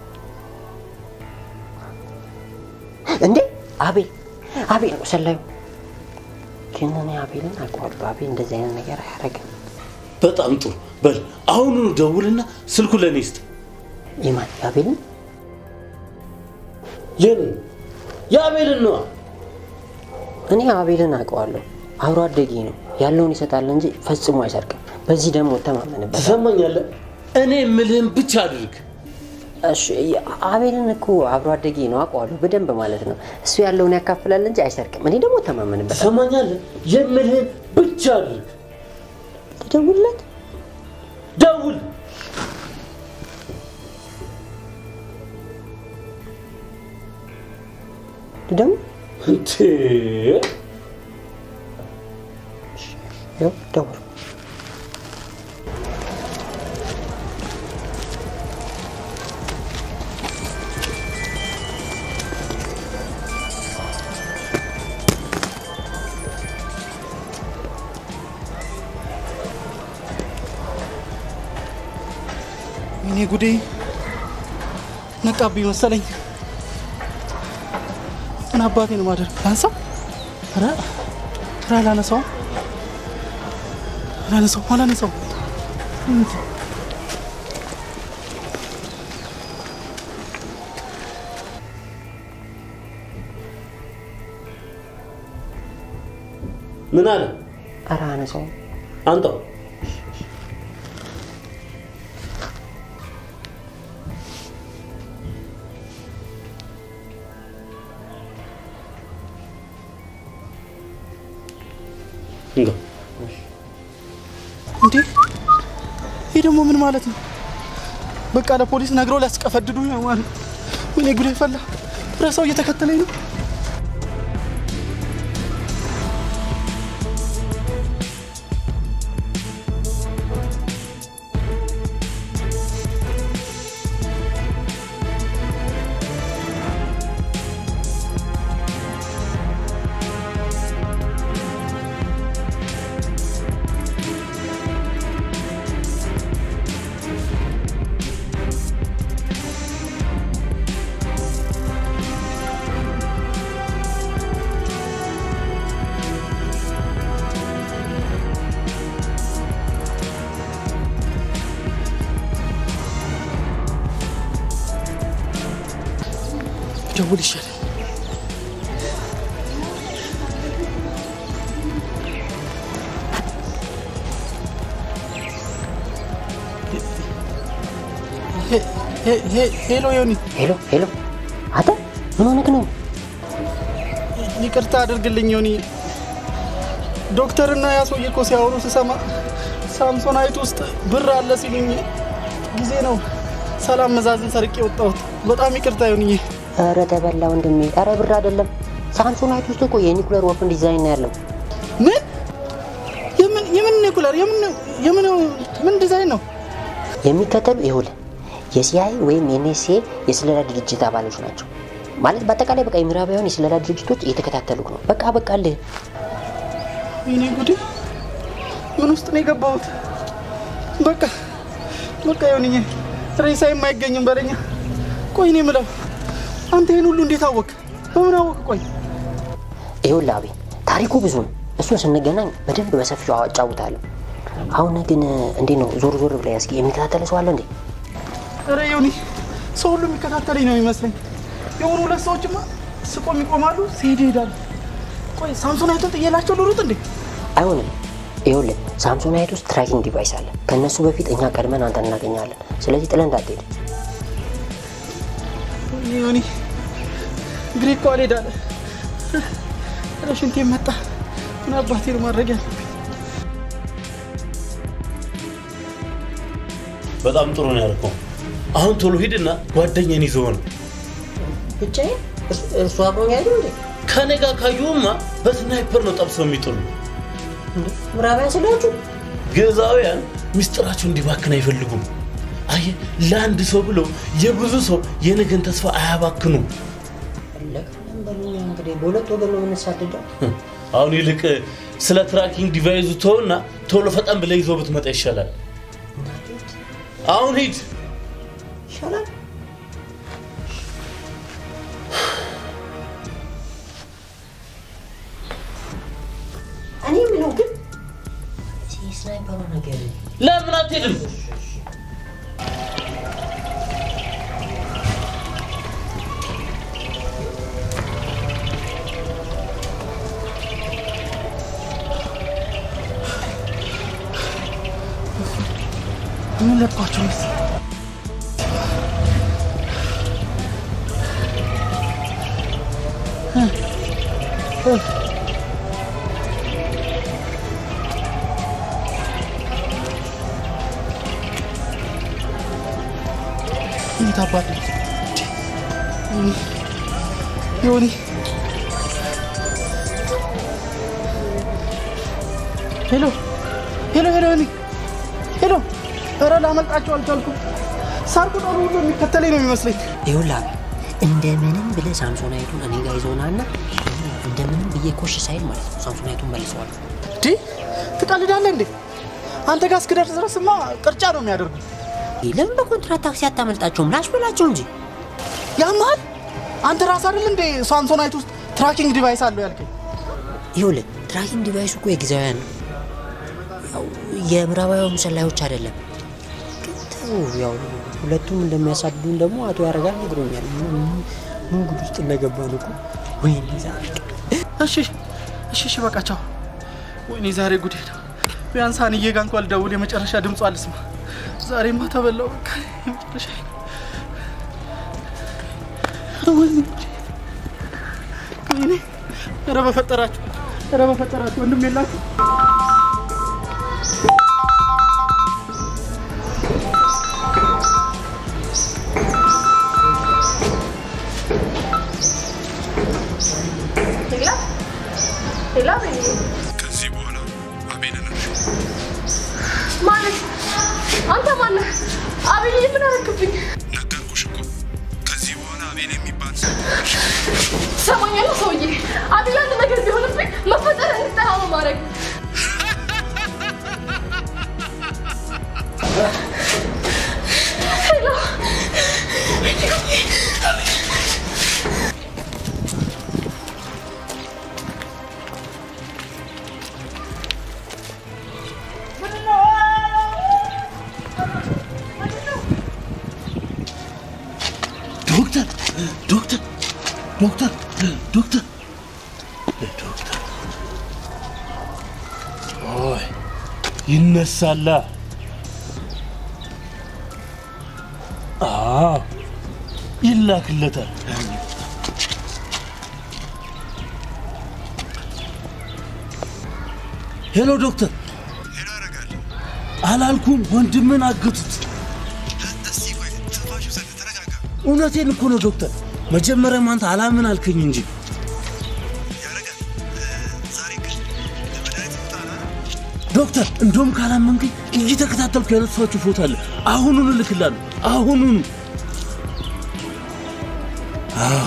እንዴ አቤል አቤል ነው ሰላዩ። ግን እኔ አቤልን አውቀዋለሁ። አቤል እንደዚህ አይነት ነገር አያደርግም። በጣም ጥሩ። በል አሁኑኑ ደውልና ስልኩ ለእኔ ስጥ። የማን አቤልን? የኔ የአቤልን ነዋ። እኔ አቤልን አውቀዋለሁ። አብሮ አደጌ ነው። ያለውን ይሰጣል እንጂ ፈጽሞ አይሰርቅም። በዚህ ደግሞ እተማመንበታለሁ። ትሰማኛለህ? እኔ የምልህን ብቻ አድርግ። እሺ አቤልን እኮ አብሮ አደጌ ነው አውቀዋለሁ በደንብ ማለት ነው። እሱ ያለውን ያካፍላል እንጂ አይሰርቅም። እኔ ደግሞ እተማመንበታለሁ። ትሰማኛለህ? የምልህን ብቻ አድርግ። ልደውልለት? ደውል። ልደውል? እንዴ ያው ደውል። እኔ ጉዴ ነቃብኝ መሰለኝ። ምን አባቴ ነው ማደር ላንሳው? ኧረ ኧረ አላነሳውም አላነሳውም አላነሳውም። ምን አለ? ኧረ አነሳው አንተው እንጋ እንዴ ይህ ደግሞ ምን ማለት ነው? በቃ ለፖሊስ ነግረው ሊያስቀፈድዱ ነው ማለት ነው። ወይኔ ጉዴ ፈላ። ረሳው እየተከተለኝ ነው። ደውል ይሻላል። ሄ- ሄ- ሄ- ሄሎ ዮኒ፣ ሄሎ ሄሎ፣ አንተ ምን ሆነክ ነው? ይቅርታ አድርግልኝ ዮኒ። ዶክተርና ያ ሰውዬ እኮ ሲያወሩ ስሰማ ሳምሶናይት ውስጥ ብር አለ ሲሉኝ ጊዜ ነው ሰላም መዛዝን ሰርቄ የወጣሁት። በጣም ይቅርታ ዮኒዬ። ኧረ ተበላ ወንድሜ። ኧረ ብር አይደለም ሳምሶናይት ውስጥ እኮ የኒኩለር ወርፍን ዲዛይን ነው ያለው። ምን የምን የምን ኒኩለር የምን የምን ምን ዲዛይን ነው? የሚከተሉ ይኸውልህ የሲአይ ወይም የኤንኤስኤ የስለላ ድርጅት አባሎች ናቸው። ማለት በአጠቃላይ በቃ የምዕራባውያን የስለላ ድርጅቶች እየተከታተሉክ ነው። በቃ በቃልህ ወይኔ ጉዴ! ምን ውስጥ ነው የገባሁት? በቃ በቃ ዮኒዬ፣ ሬሳዬም አይገኝም በለኛ። ቆይ እኔ የምለው አንተ ይህን ሁሉ እንዴት አወቅ? በምን አወቅ? ቆይ ይኸውልህ አቤ ታሪኩ ብዙ ነው። እሱን ስንገናኝ በደንብ በሰፊው አጫውታለሁ። አሁን ግን እንዴት ነው ዞር ዞር ብላ እስኪ የሚከታተለ ሰው አለ እንዴ? ኧረ ዮኒ፣ ሰው ሁሉ የሚከታተለኝ ነው የሚመስለኝ። የሆኑ ሁለት ሰዎችማ ስቆም ይቆማሉ፣ ሲሄዱ ይሄዳሉ። ቆይ ሳምሶናይቱን ጥዬላቸው ልሩጥ እንዴ? አይሆንም። ይኸውልህ ሳምሶናይት ውስጥ ትራኪንግ ዲቫይስ አለ። ከእነሱ በፊት እኛ ቀድመን አንተ እናገኛለን። ስለዚህ ጥለን እንዳትሄድ። ወይኔ ዮኒ፣ እግሬ እኮ አልሄዳለ። ኧረ ሽንቴ መጣ። ምን አባቴ ነው ማድረግ ያለብኝ? በጣም ጥሩ ነው ያልከው። አሁን ቶሎ ሂድና ጓደኛን ይዘው ነው ብቻዬን እሱ አብሮኝ አይደል እንዴ? ከኔ ጋር ካዩማ በስናይፐር ነው ጠብሰው የሚጥሉ። ምዕራባውያን ስላችሁ ግዕዛውያን ምስጢራቸው እንዲባክን አይፈልጉም። አየህ፣ ለአንድ ሰው ብለው የብዙ ሰው የነገን ተስፋ አያባክኑም። እንግዲህ በሁለት ወገን ነው የምንሳደደው። አሁን ይልቅ ስለ ትራኪንግ ዲቫይዙ ተውና ቶሎ ፈጠን ብለህ ይዞ ብትመጣ ይሻላል። አሁን ሂድ። ይሻላል። እኔ የምለው ግን እዚህ ስናይፐሩ ነገር ለምን አትሄድም? ምን ለባቸው መሰለኝ? የት አባት ነው? ዮኒ ሄሎ ሄሎ ሄሎ ዮኒ ሄሎ ኧረ ላመልጣቸው አልቻልኩም። ሳር ቁጠሩ ሁሉ የሚከተለኝ ነው የሚመስለኝ። ይኸውልህ አቤል፣ እንደምንም ብለህ ሳምሶናይቱን እኔ ጋር ይዘውና እና እንደምንም ብዬ ኮሽ ሳይል ማለት ነው ሳምሶናይቱን መልሰዋለሁ። እንዴ ትቀልዳለህ እንዴ? አንተ ጋር እስክደርስ ድረስማ ቅርጫ ነው የሚያደርጉ። ለምን በኮንትራት ታክሲ አታመልጣቸውም? ላሽ በላቸው እንጂ ያማል አንተ ራስ አይደል እንዴ ሳምሶናይት ውስጥ ትራኪንግ ዲቫይስ አለው ያልከኝ? ይኸውልህ ትራኪንግ ዲቫይሱ እኮ የጊዜያውያን ነው። ያው የምዕራባውያን ሰላዮች አይደለም። ግን ተው፣ ያው ሁለቱም እንደሚያሳድዱን ደግሞ አቶ ያረጋል ነግሮኛል። ምን ምን ጉድ ውስጥ እንደገባን እኮ ወይኔ ዛሬ እሺ እሺ እሺ በቃ ቻው። ወይኔ ዛሬ ጉዴ ነው። ቢያንስ አንዬ ጋ እንኳን ልደውል የመጨረሻ ድምጿ ልስማ። ዛሬማ ተበላው በቃ የመጨረሻ ወይኔ ጉዴ። ወይኔ ኧረ በፈጠራችሁ ኧረ በፈጠራችሁ ወንድም የላችሁ ሌላ ሌላ ቤኔ ከዚህ በኋላ አቤልን እርሺ። ማለት አንተ ማነህ? አቤል ምን አደረክብኝ? ነገርኩሽ እኮ ከዚህ በኋላ አቤል የሚባል ሰው ትሰማኛለህ ሰውዬ? አቤል አንድ ነገር ቢሆንብኝ መፈጠር እንድጠላ ነው ማድረግ ሄሎ ዶክተር ዶክተር ዶክተር ዶክተር ዶክተር ኦይ ይነሳላ አዎ ይላክለታል ሄሎ ዶክተር ሄሎ ያደርጋል። አላልኩም ወንድምን አገቱት እስቲ ቆይ ትንፋሽ ውሰድ፣ ተረጋጋ። እውነቴን እኮ ነው ዶክተር መጀመሪያም አንተ አላምን አልከኝ እንጂ ያደርጋል። ዛሬ ግን ለመድኃኒት ቦታ ና ዶክተር እንደውም ካላመንከኝ እየተከታተልኩ ያነሷችሁ ፎቶ አለ አሁኑኑ እልክላለሁ አሁኑኑ አዎ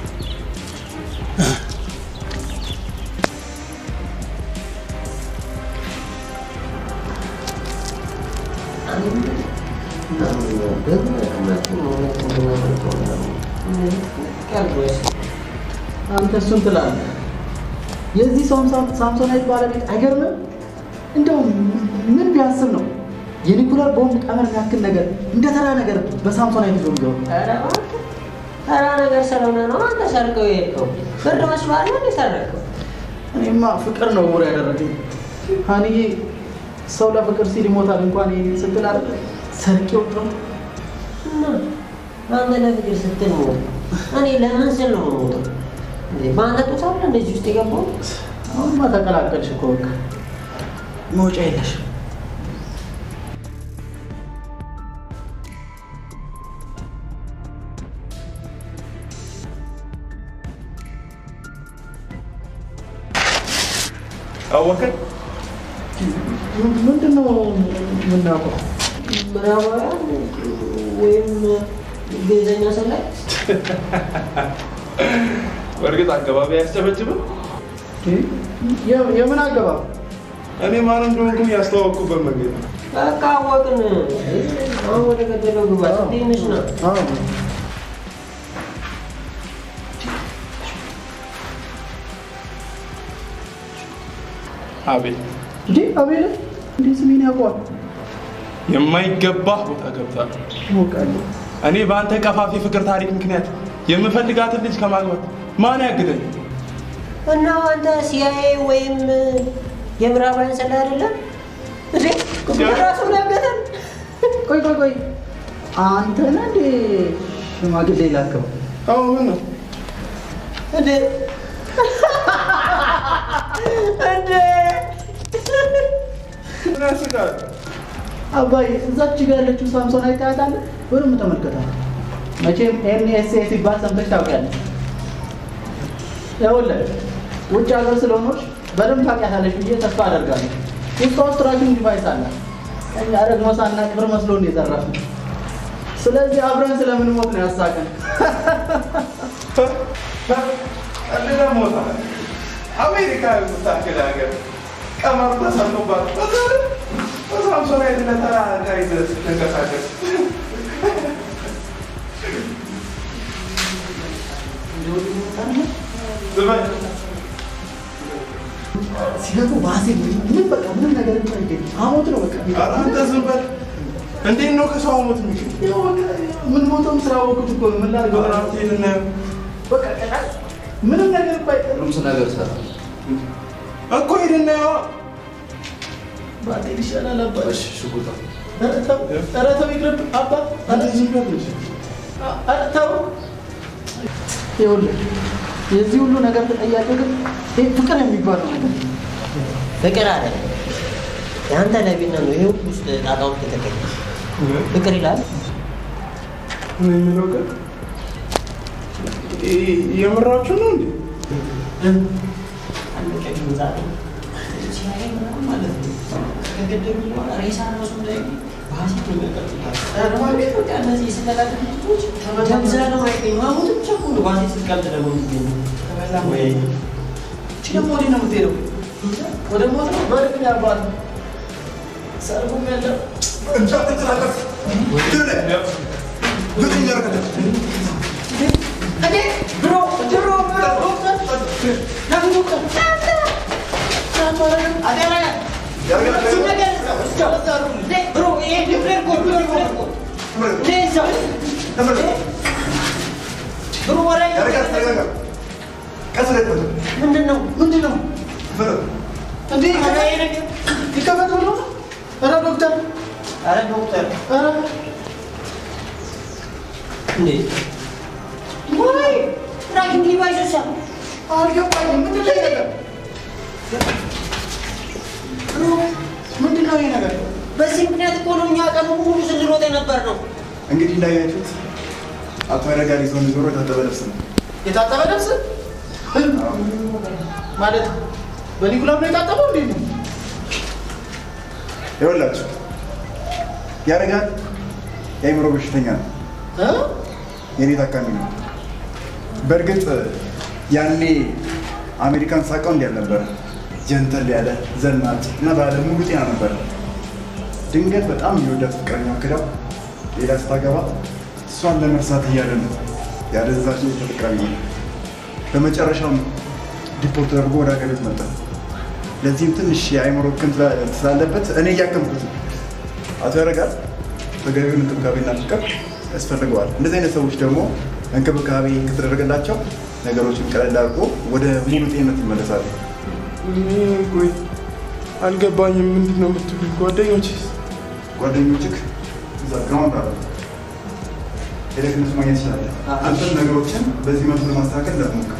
አንተ እሱን ትላለህ። የዚህ ሰው ሳምሶናይት ባለቤት አይገርምም? እንደው ምን ቢያስብ ነው የኒኩለር ቦምብ ቀመር ያክል ነገር እንደ ተራ ነገር በሳምሶናይት ይዞ የሚገቡ? ኧረ እባክህ ተራ ነገር ስለሆነ ነው አንተ ሰርቀው የሄድከው። ብር መስሎሃል እንደ ሰረቀው። እኔማ ፍቅር ነው ውር ያደረገኝ። ሀኒዬ ሰው ለፍቅር ሲል ይሞታል እንኳን ይሄን ስትል አይደለ ሰርቄው ጥሩ እና አንተ ለፍቅር ስትል ሞት፣ እኔ ለምን ስል ነው የምሞተው? እንዴ በአንተ ጡት አለ እንደዚህ ውስጥ የገባው? አሁንማ ተቀላቀልሽ እኮ በቃ መውጫ የለሽም። አወከን ምንድን ነው የምናውቀው? ምዕራባውያን ወይም ግዕዘኛ ሰላይ በእርግጥ አገባቢ አያስጨበጭብም። የ- የምን አገባብ? እኔ ማን እንደሆንኩኝ ያስተዋወቅኩበት መንገድ ነው። በቃ አወቅን። አሁን ወደ ገደለው ግባ። ትንሽ ነው አዎ አቤል እንዴ አቤል እንዴ ስሜን ያውቀዋል? የማይገባህ ቦታ ገብታል። አውቃለሁ። እኔ በአንተ ቀፋፊ ፍቅር ታሪክ ምክንያት የምፈልጋትን ልጅ ከማግባት ማን ያግደኝ? እና አንተ ሲአይኤ ወይም የምዕራባውያን ሰላይ አይደለም እንዴ? ራሱ ላገተን ቆይ ቆይ ቆይ አንተ ነህ እንዴ ሽማግሌ ላከው? አዎ ምን ነው እንዴ እንዴ ምን ያስቃል? አባይ እዛች ጋር ያለችው ሳምሶን አይታያታለህ? በደንብ ተመልከታት። መቼም ኤንኤስኤ ሲባል ሰምተሽ ታውቂያለሽ። ይኸውልህ ውጭ ሀገር ስለሆነች በደንብ ታውቂያታለሽ ብዬ ተስፋ አደርጋለሁ። ውስጧ ውስጥ ትራኪንግ ዲቫይስ አላት። እኛ ደግሞ ሳናቅ ብር መስሎ ነው የዘረፍነው። ስለዚህ አብረን ስለምንሞት ነው ያሳቀን። ቀልደ ሞታ አሜሪካ የምታክል ሀገር ቀመር ተሰርቶባት በሳምሶናይት ለተራ ዕቃ ይዘህ ስትንቀሳቀስ ዝም በል። ሲገቡ ባሴ ምን በቃ ምንም ነገር አይገኝ አሞት ነው በቃ ኧረ አንተ ዝም በል። እንዴት ነው ከሰው ሞት የሚችል? ያው በቃ ምን ሞተውም ስራ ወቅት እኮ ነው ምን ላድርገው? ራቴን እናየው በቃ ቀጣይ ምንም ነገር እኮ አይቀርም። እኮ ሄደን እናየዋ። ባትሄድ ይሻላል አባ። እሺ ሽጉጣ ኧረ ተው፣ ኧረ ተው ይቅርብ አባ። ኧረ ኧረ ተው። ይኸውልህ የዚህ ሁሉ ነገር ተጠያቂው ግን ይሄ ፍቅር የሚባለው ነገር ፍቅር አለ የአንተ ለቢነት ነው ይሄ ሁሉ ውስጥ ጣጣ ውስጥ የተገኘ ፍቅር ይላል ምን የሚለው ግን የምራችሁ ነው እንዴ? ደግሞ ወዴት ነው የምትሄደው? ወደ ሞት ነው? በእርግጥ አባት ሰርጉም የለም ምንድን ነው ምንድን ነው እንዴ? ይከፈት ብሎ ነው? ኧረ ዶክተር ኧረ ዶክተር ኧረ እንዴ ወይ ራኪን ዲቫይስ አልገባኝም። ምንድን ነው ይሄ ነገር? ምንድን ነው ይሄ ነገር? በዚህ ምክንያት እኮ ነው እኛ ቀኑ ሙሉ ስንሮጥ የነበር ነው እንግዲህ እንዳያችሁት አቶ ያረጋል ይዞን ዞሮ የታጠበ ልብስ ነው። የታጠበ ልብስ ማለት በኒኩላም ነው የታጠበው? እንዴት ነው? ይኸውላችሁ ያረጋል የአእምሮ በሽተኛ ነው። እ? የኔ ታካሚ ነው። በእርግጥ ያኔ አሜሪካን ሳቀው እንዲህ አልነበረ። ጀንተል ያለ ዘናጭ እና ባለ ሙሉ ጤና ነበረ። ድንገት በጣም የሚወዳት ፍቅረኛ ክዳው ሌላ ስታገባ እሷን ለመርሳት እያለ ነው ያደዛች ተጠቃሚ ነው። በመጨረሻም ዲፖርት ተደርጎ ወደ ሀገር ቤት መጣ። ለዚህም ትንሽ የአእምሮ ህክም ስላለበት እኔ እያከምኩት ነው። አቶ ያረጋል ተገቢውን እንክብካቤና ፍቅር ያስፈልገዋል። እንደዚህ አይነት ሰዎች ደግሞ እንክብካቤ ከተደረገላቸው ነገሮችን ቀለል አድርጎ ወደ ሙሉ ጤንነት ይመለሳሉ። ቆይ አልገባኝም። ምንድን ነው የምትሉኝ? ጓደኞች ጓደኞችህ እዛ ግራውንድ አሉ። ሄደህ እነሱ ማግኘት ትችላለህ። አንተም ነገሮችን በዚህ መልኩ ለማስተካከል እንዳትሞክር።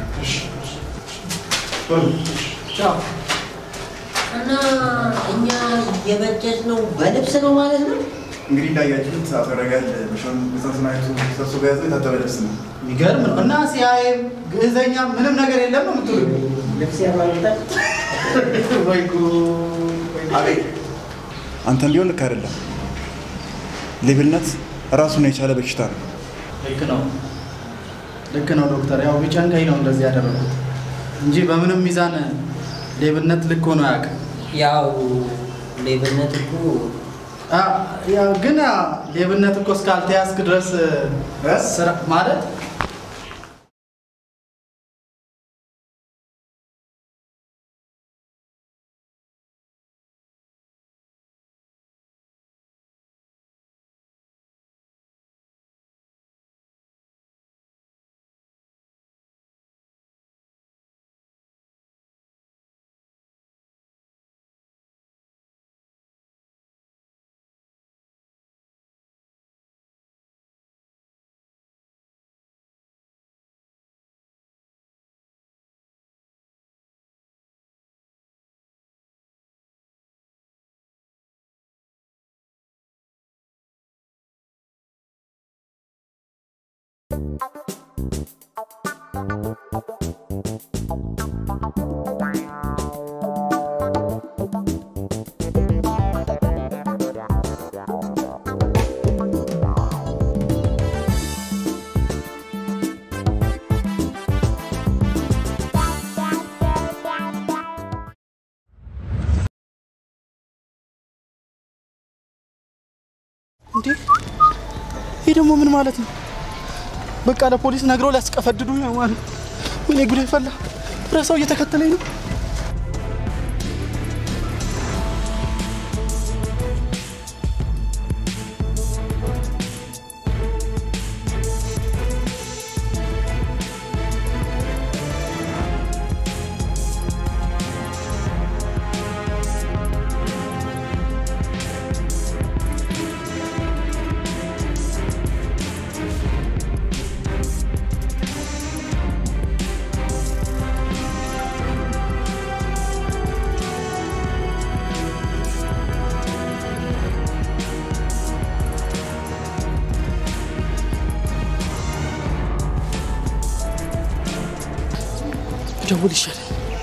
በሉ። ቻው። እና እኛ የበጀት ነው በልብስ ነው ማለት ነው እንግዲህ እንዳያችሁት አቶ ያረጋል በሾን በሰንሰናይቱ ሰብስቦ የያዘው የታጠበ ልብስ ነው። የሚገርም ነው። እና ሲያይም ግዕዘኛ ምንም ነገር የለም ነው የምትሉ? ልብስ ያማልጣል ወይ ጉድ! አቤት አንተም ቢሆን ልክ አይደለም። ሌብነት ራሱን የቻለ በሽታ ነው። ልክ ነው፣ ልክ ነው ዶክተር። ያው ቢጨንቀኝ ነው እንደዚህ ያደረጉት እንጂ በምንም ሚዛን ሌብነት ልክ ሆኖ አያውቅም። ያው ሌብነት እኮ አ፣ ያው ግን አ፣ ሌብነት እኮ እስካልተያዝክ ድረስ እ? ስራ ማለት እንዴ ይህ ደግሞ ምን ማለት ነው? በቃ ለፖሊስ ነግረው ሊያስቀፈድዱ ነው ማለት ነው። ወይኔ ጉዴ ፈላ። ረሳው እየተከተለኝ ነው። ደውል ይሻላል።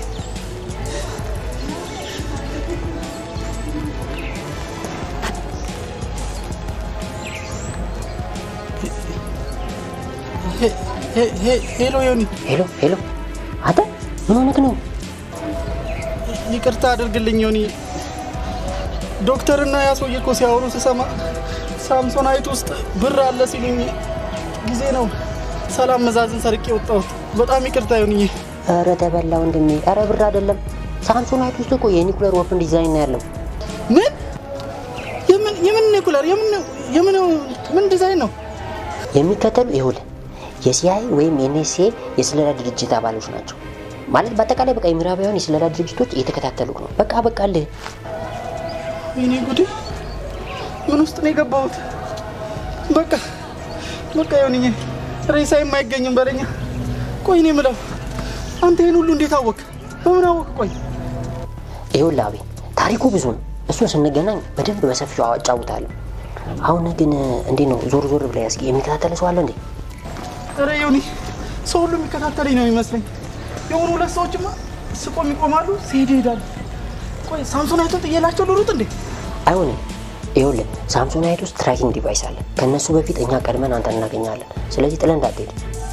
ሄ- ሄ- ሄ- ሄሎ ዮኒ፣ ሄሎ ሄሎ፣ አንተ ምን ሆነህ ነው? ይቅርታ አድርግልኝ ዮኒ። ዶክተርና ያ ሰውዬ እኮ ሲያወሩ ስሰማ ሳምሶናይት ውስጥ ብር አለ ሲሉኝ ጊዜ ነው ሰላም መዛዝን ሰርቄ ወጣሁት። በጣም ይቅርታ ዮኒዬ። ኧረ ተበላ ወንድሜ። ኧረ ብር አይደለም ሳምሶናይት ውስጥ እኮ የኒኩለር ወፍን ዲዛይን ነው ያለው። ምን የምን የምን ኒኩለር የምን የምን ምን ዲዛይን ነው? የሚከተሉ ይኸውልህ የሲአይ ወይም የኤንኤስኤ የስለላ ድርጅት አባሎች ናቸው። ማለት በአጠቃላይ በቃ የምዕራባውያን የስለላ ድርጅቶች እየተከታተሉ ነው። በቃ በቃልህ ወይኔ ጉዴ! ምን ውስጥ ነው የገባሁት? በቃ በቃ ዮኒዬ፣ ሬሳዬም አይገኝም በለኛ። ቆይ እኔ የምለው አንተ ይህን ሁሉ እንዴት አወቅ? በምን አወቅ? ቆይ ይኸውልህ አቤ ታሪኩ ብዙ ነው። እሱን ስንገናኝ በደንብ በሰፊው አጫውታለሁ። አሁን ግን እንዴት ነው ዞር ዞር ብላ ያስቂ የሚከታተለ ሰው አለ እንዴ? ኧረ ዮኒ፣ ሰው ሁሉ የሚከታተለኝ ነው የሚመስለኝ። የሆኑ ሁለት ሰዎችማ ስቆም ይቆማሉ፣ ሲሄዱ ይሄዳሉ። ቆይ ሳምሶናይቱን ጥዬላቸው ልሩጥ እንዴ? አይሆንም። ይኸውልህ ሳምሶናይት ውስጥ ትራኪንግ ዲቫይስ አለ። ከእነሱ በፊት እኛ ቀድመን አንተ እናገኛለን። ስለዚህ ጥለን እንዳትሄድ።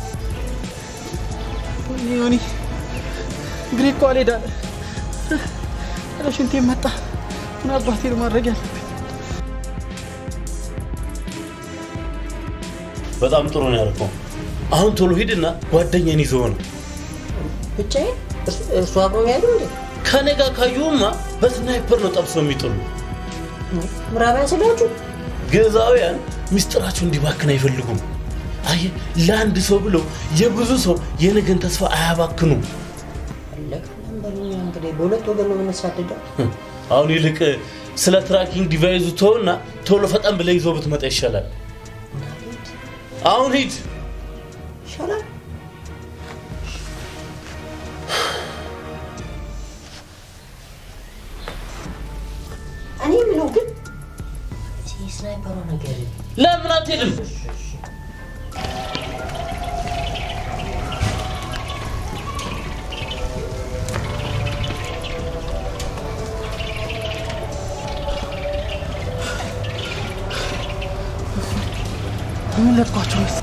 ወይኔ ዮኒ፣ እግሬ እኮ አልሄዳለ። ኧረ ሽንቴ መጣ። ምን አባቴ ነው ማድረግ ያለብኝ? በጣም ጥሩ ነው ያልከው። አሁን ቶሎ ሂድና ጓደኛን ይዘው ነው ብቻዬን እሱ አብሮ ያሉ እንዴ? ከኔ ጋር ካዩማ በስናይፐር ነው ጠብሰው የሚጥሉ። ምዕራባውያን ስላችሁ ግዕዛውያን ሚስጥራቸው እንዲባክን አይፈልጉም። አየህ፣ ለአንድ ሰው ብለው የብዙ ሰው የነገን ተስፋ አያባክኑም። እንግዲህ በሁለት ወገን ነው የምንሳደደው። አሁን ይልቅ ስለ ትራኪንግ ዲቫይዙ ተውና ቶሎ ፈጠን ብለህ ይዘው ብትመጣ ይሻላል። አሁን ሂድ። ይሻላል። እኔ የምለው ግን እዚህ ስናይፐሩ ነገር ለምን አትሄድም? ምን ለጥኳቸው ነው?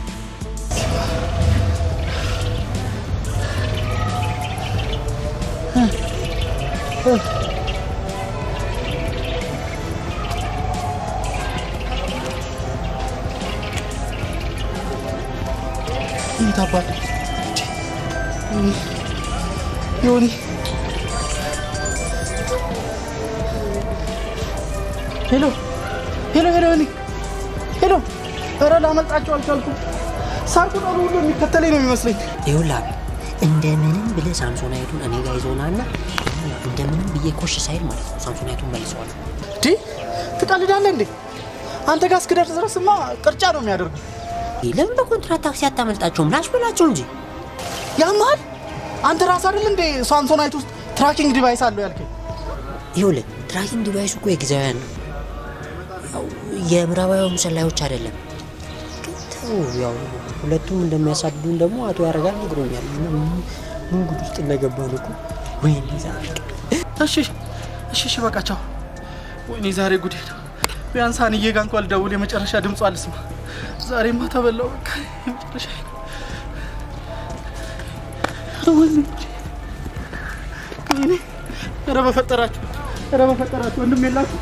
የት አባቱ ዮኒ ሄሎ ሄሎ ሄሎ ዮኒ ሄሎ ኧረ ላመልጣቸው አልቻልኩም ሳር ቅጠሉ ሁሉ የሚከተለኝ ነው የሚመስለኝ ይኸውልህ አቤል፣ እንደምንም ብለህ ሳምሶናይቱን እኔ ጋር ይዘውና እና እንደምንም ብዬ ኮሽ ሳይል ማለት ነው ሳምሶናይቱን መልሰዋለሁ። እንዴ ትቀልዳለህ እንዴ አንተ ጋር እስክደርስ ድረስማ ቅርጫ ነው የሚያደርጉ ለምን በኮንትራት ታክሲ አታመልጣቸውም? ላሽ በላቸው እንጂ ያማል አንተ ራስ አይደል እንዴ ሳምሶናይት ውስጥ ትራኪንግ ዲቫይስ አለው ያልከኝ ይኸውልህ ትራኪንግ ዲቫይሱ እኮ የጊዜያውያን ነው። ያው የምዕራባውያን ሰላዮች አይደለም። ግን ተው፣ ያው ሁለቱም እንደሚያሳድዱን ደግሞ አቶ ያረጋል ነግሮኛል። ምን ምን ጉድ ውስጥ እንደገባን እኮ ወይኔ ዛሬ እሺ እሺ እሺ በቃ ቻው ወይኔ ዛሬ ጉዴ ነው ቢያንስ አንዬ ጋር እንኳን ልደውል የመጨረሻ ድምጿ አልስማ ዛሬማ ተበላው በቃ የመጨረሻ ወይኔ ወይኔ ኧረ በፈጠራችሁ ኧረ በፈጠራችሁ ወንድም የላችሁ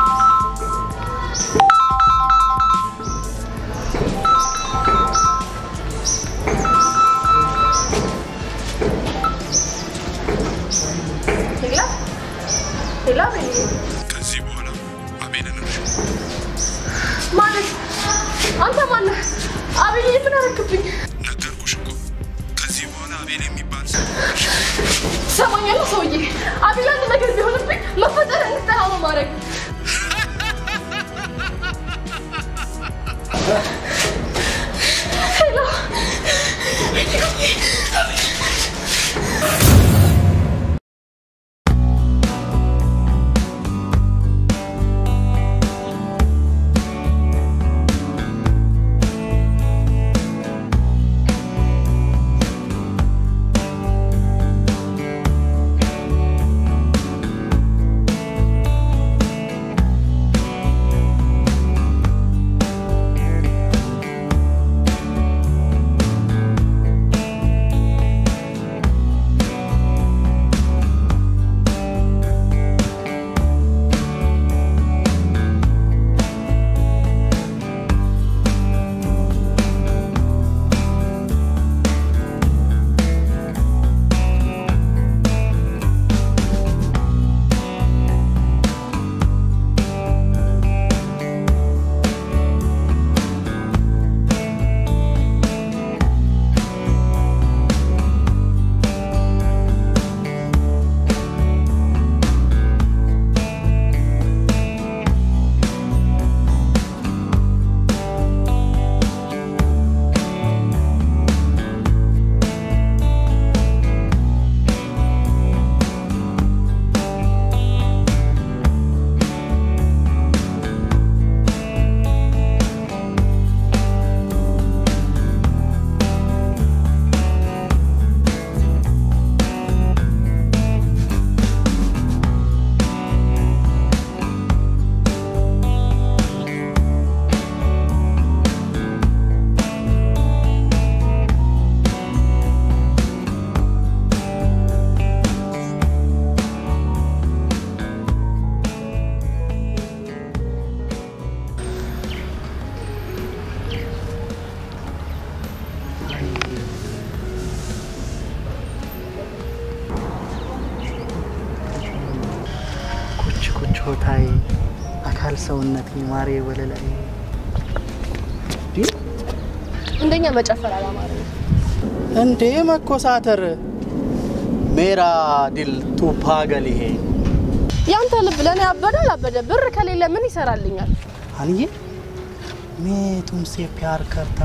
ሌላ ሌላ ቤት ከዚህ በኋላ አቤልን እርሺ። ማለት አንተ ማነህ? አቤል ምን አደረክብኝ? ነገርኩሽ እኮ ከዚህ በኋላ አቤል የሚባል ሰው ትሰማኛለህ ሰውዬ? አቤል አንድ ነገር ቢሆንብኝ መፈጠር እንድጠላ ነው ማድረግ አካል ሰውነት ማሬ ወለላይ እንደኛ መጨፈር አላማረ እንዴ መኮሳተር ሜራ ዲል ቱ ፓገል ይሄ ያንተ ልብ ለእኔ አበደ አላበደ ብር ከሌለ ምን ይሰራልኛል? አንዬ ሜ ቱምሴ ፕያር ከርታ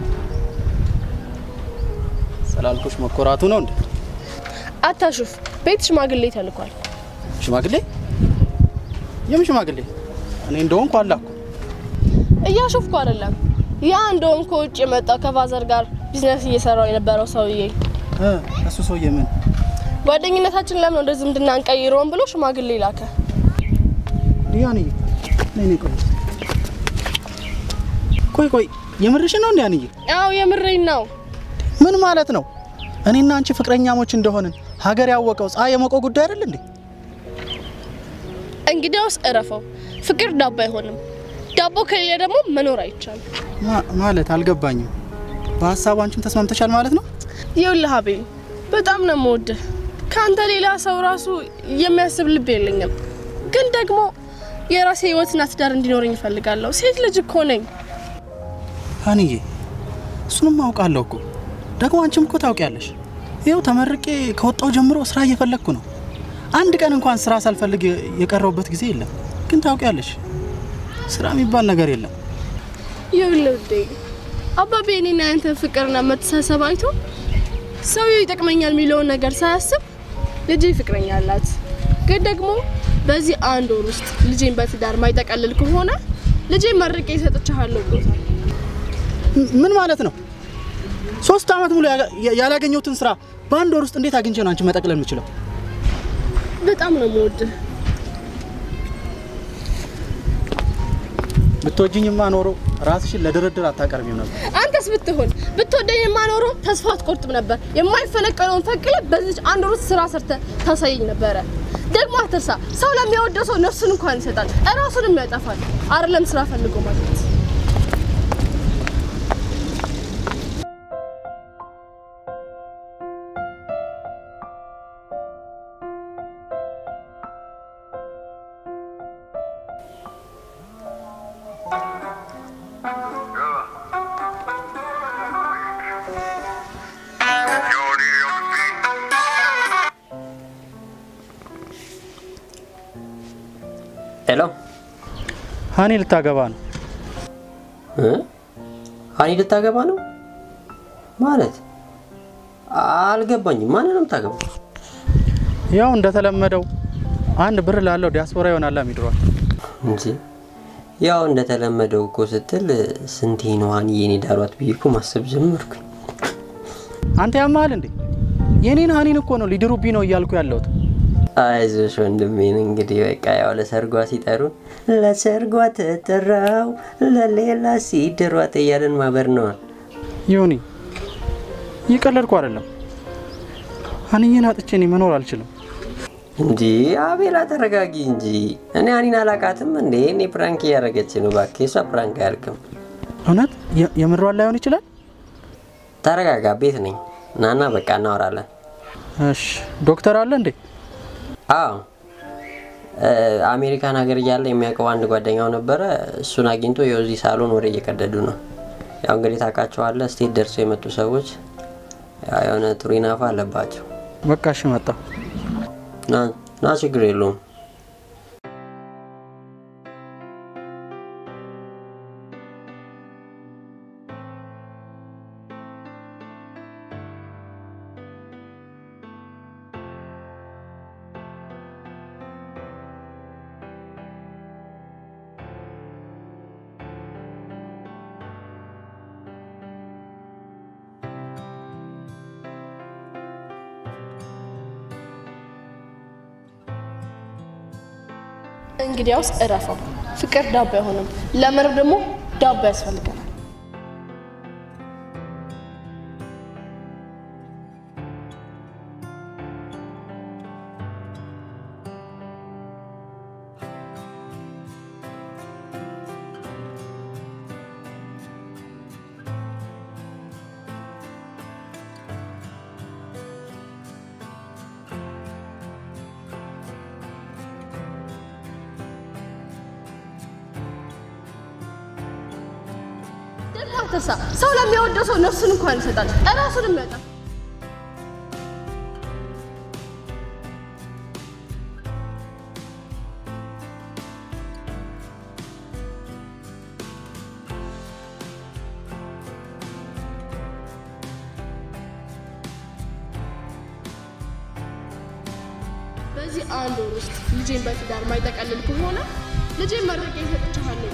ስላልኩሽ መኮራቱ ነው እንዴ? አታሹፍ። ቤት ሽማግሌ ተልኳል። ሽማግሌ? የምን ሽማግሌ? እኔ እንደሆንኩ አላኩ። እያሾፍኩ አይደለም። ያ እንደውም ከውጭ የመጣው ከፋዘር ጋር ቢዝነስ እየሰራው የነበረው ሰውዬ እ እሱ ሰውዬ ምን ጓደኝነታችን ለምን ወደ ዝምድና እንቀይረውን ብሎ ሽማግሌ ላከ። ዲያንዬ ነይ ነይ፣ ቆይ ቆይ ቆይ፣ የምርሽ ነው እንዴ አንዬ? አዎ የምሬን ነው። ምን ማለት ነው? እኔና አንቺ ፍቅረኛሞች እንደሆንን ሀገር ያወቀው ፀሐይ የሞቀው ጉዳይ አይደል እንዴ? እንግዲያውስ እረፈው። ፍቅር ዳቦ አይሆንም። ዳቦ ከሌለ ደግሞ መኖር አይቻልም። ማ- ማለት አልገባኝም። በሀሳቡ አንቺም ተስማምተሻል ማለት ነው? ይኸውልህ አቤል፣ በጣም ነው የምወድህ። ከአንተ ሌላ ሰው ራሱ የሚያስብ ልብ የለኝም። ግን ደግሞ የራሴ ህይወትና ትዳር እንዲኖረኝ እፈልጋለሁ። ሴት ልጅ እኮ ነኝ። አንዬ እሱንም አውቃለሁ እኮ ደግሞ አንቺም እኮ ታውቂያለሽ። ይኸው ተመርቄ ከወጣው ጀምሮ ስራ እየፈለግኩ ነው። አንድ ቀን እንኳን ስራ ሳልፈልግ የ- የቀረውበት ጊዜ የለም። ግን ታውቂያለሽ ስራ የሚባል ነገር የለም። ይኸውልህ ውዴ፣ አባቤ እኔና ያንተን ፍቅርና መተሳሰብ አይቶ ሰውየው ይጠቅመኛል የሚለውን ነገር ሳያስብ ልጄ ፍቅረኛ አላት። ግን ደግሞ በዚህ አንድ ወር ውስጥ ልጄን በትዳር ማይጠቀልል ከሆነ ልጄን መርቄ ይሰጥቻለሁ ብሎታል። ም- ምን ማለት ነው? ሶስት አመት ሙሉ ያጋ- ያ- ያላገኘሁትን ስራ በአንድ ወር ውስጥ እንዴት አግኝቼ ነው አንቺ መጠቅለል የምችለው? በጣም ነው የምወድህ። ብትወጂኝማ ኖሮ ራስሽን ለድርድር አታቀርቢም ነበር። አንተስ ብትሆን ብትወደኝ የማኖሮ ተስፋ አትቆርጥም ነበር። የማይፈነቀለውን ፈቅለ በዚች አንድ ወር ውስጥ ስራ ሰርተ ታሳየኝ ነበረ። ደግሞ አትርሳ፣ ሰው ለሚያወደው ሰው ነፍሱን እንኳን ይሰጣል፣ እራሱንም ያጠፋል። አይደለም ስራ ፈልጎ ማግኘት። ሄሎ ሀኒ ልታገባ ነው። እ? ሀኒ ልታገባ ነው ማለት አልገባኝም። ማንን ነው የምታገባው? ያው እንደተለመደው አንድ ብር ላለው ዲያስፖራ ይሆናላ ሚድሯል። እንጂ ያው እንደተለመደው እኮ ስትል ስንቴ ነው ሀኒዬን የዳሯት ብዬ እኮ ማሰብ ጀመርኩኝ። አንተ ያማል እንዴ? የኔን ሀኒን እኮ ነው ሊድሩብኝ ነው እያልኩ ያለሁት። አይዞሽ ወንድሜን እንግዲህ በቃ ያው ለሰርጓ ሲጠሩ ለሰርጓ ተጠራው ለሌላ ሲድሯት እያለን ማበር ነዋ። ይሁኒ እየቀለድኩ አይደለም። ሀኒዬን አጥቼ እኔ መኖር አልችልም። እንጂ አቤላ ተረጋጊ እንጂ እኔ ሀኒን አላቃትም እንዴ? እኔ ፕራንክ እያደረገች ነው። እባክህ እሷ ፕራንክ አያልቅም። እውነት የ- የምሯን ላይሆን ይችላል። ተረጋጋ፣ ቤት ነኝ። ናና በቃ እናወራለን። እሺ ዶክተር አለ እንዴ? አዎ እ፣ አሜሪካን ሀገር እያለ የሚያውቀው አንድ ጓደኛው ነበረ። እሱን አግኝቶ ያው እዚህ ሳሎን ወሬ እየቀደዱ ነው። ያው እንግዲህ ታውቃቸዋለህ፣ ስቴት ደርሰው የመጡ ሰዎች ያው የሆነ ቱሪናፋ አለባቸው። በቃ እሺ መጣሁ። ና ና፣ ችግር የለውም። እንግዲያውስ እረፈው። ፍቅር ዳቦ አይሆንም። ለመኖር ደግሞ ዳቦ ያስፈልገናል። አትርሳ። ሰው ለሚወደው ሰው ነፍሱን እንኳን ይሰጣል፣ እራሱንም ያጣል። በዚህ አንድ ወር ውስጥ ልጄን በትዳር ማይጠቀልል ከሆነ ልጄን መርቄ ሰጥቼሃለሁ።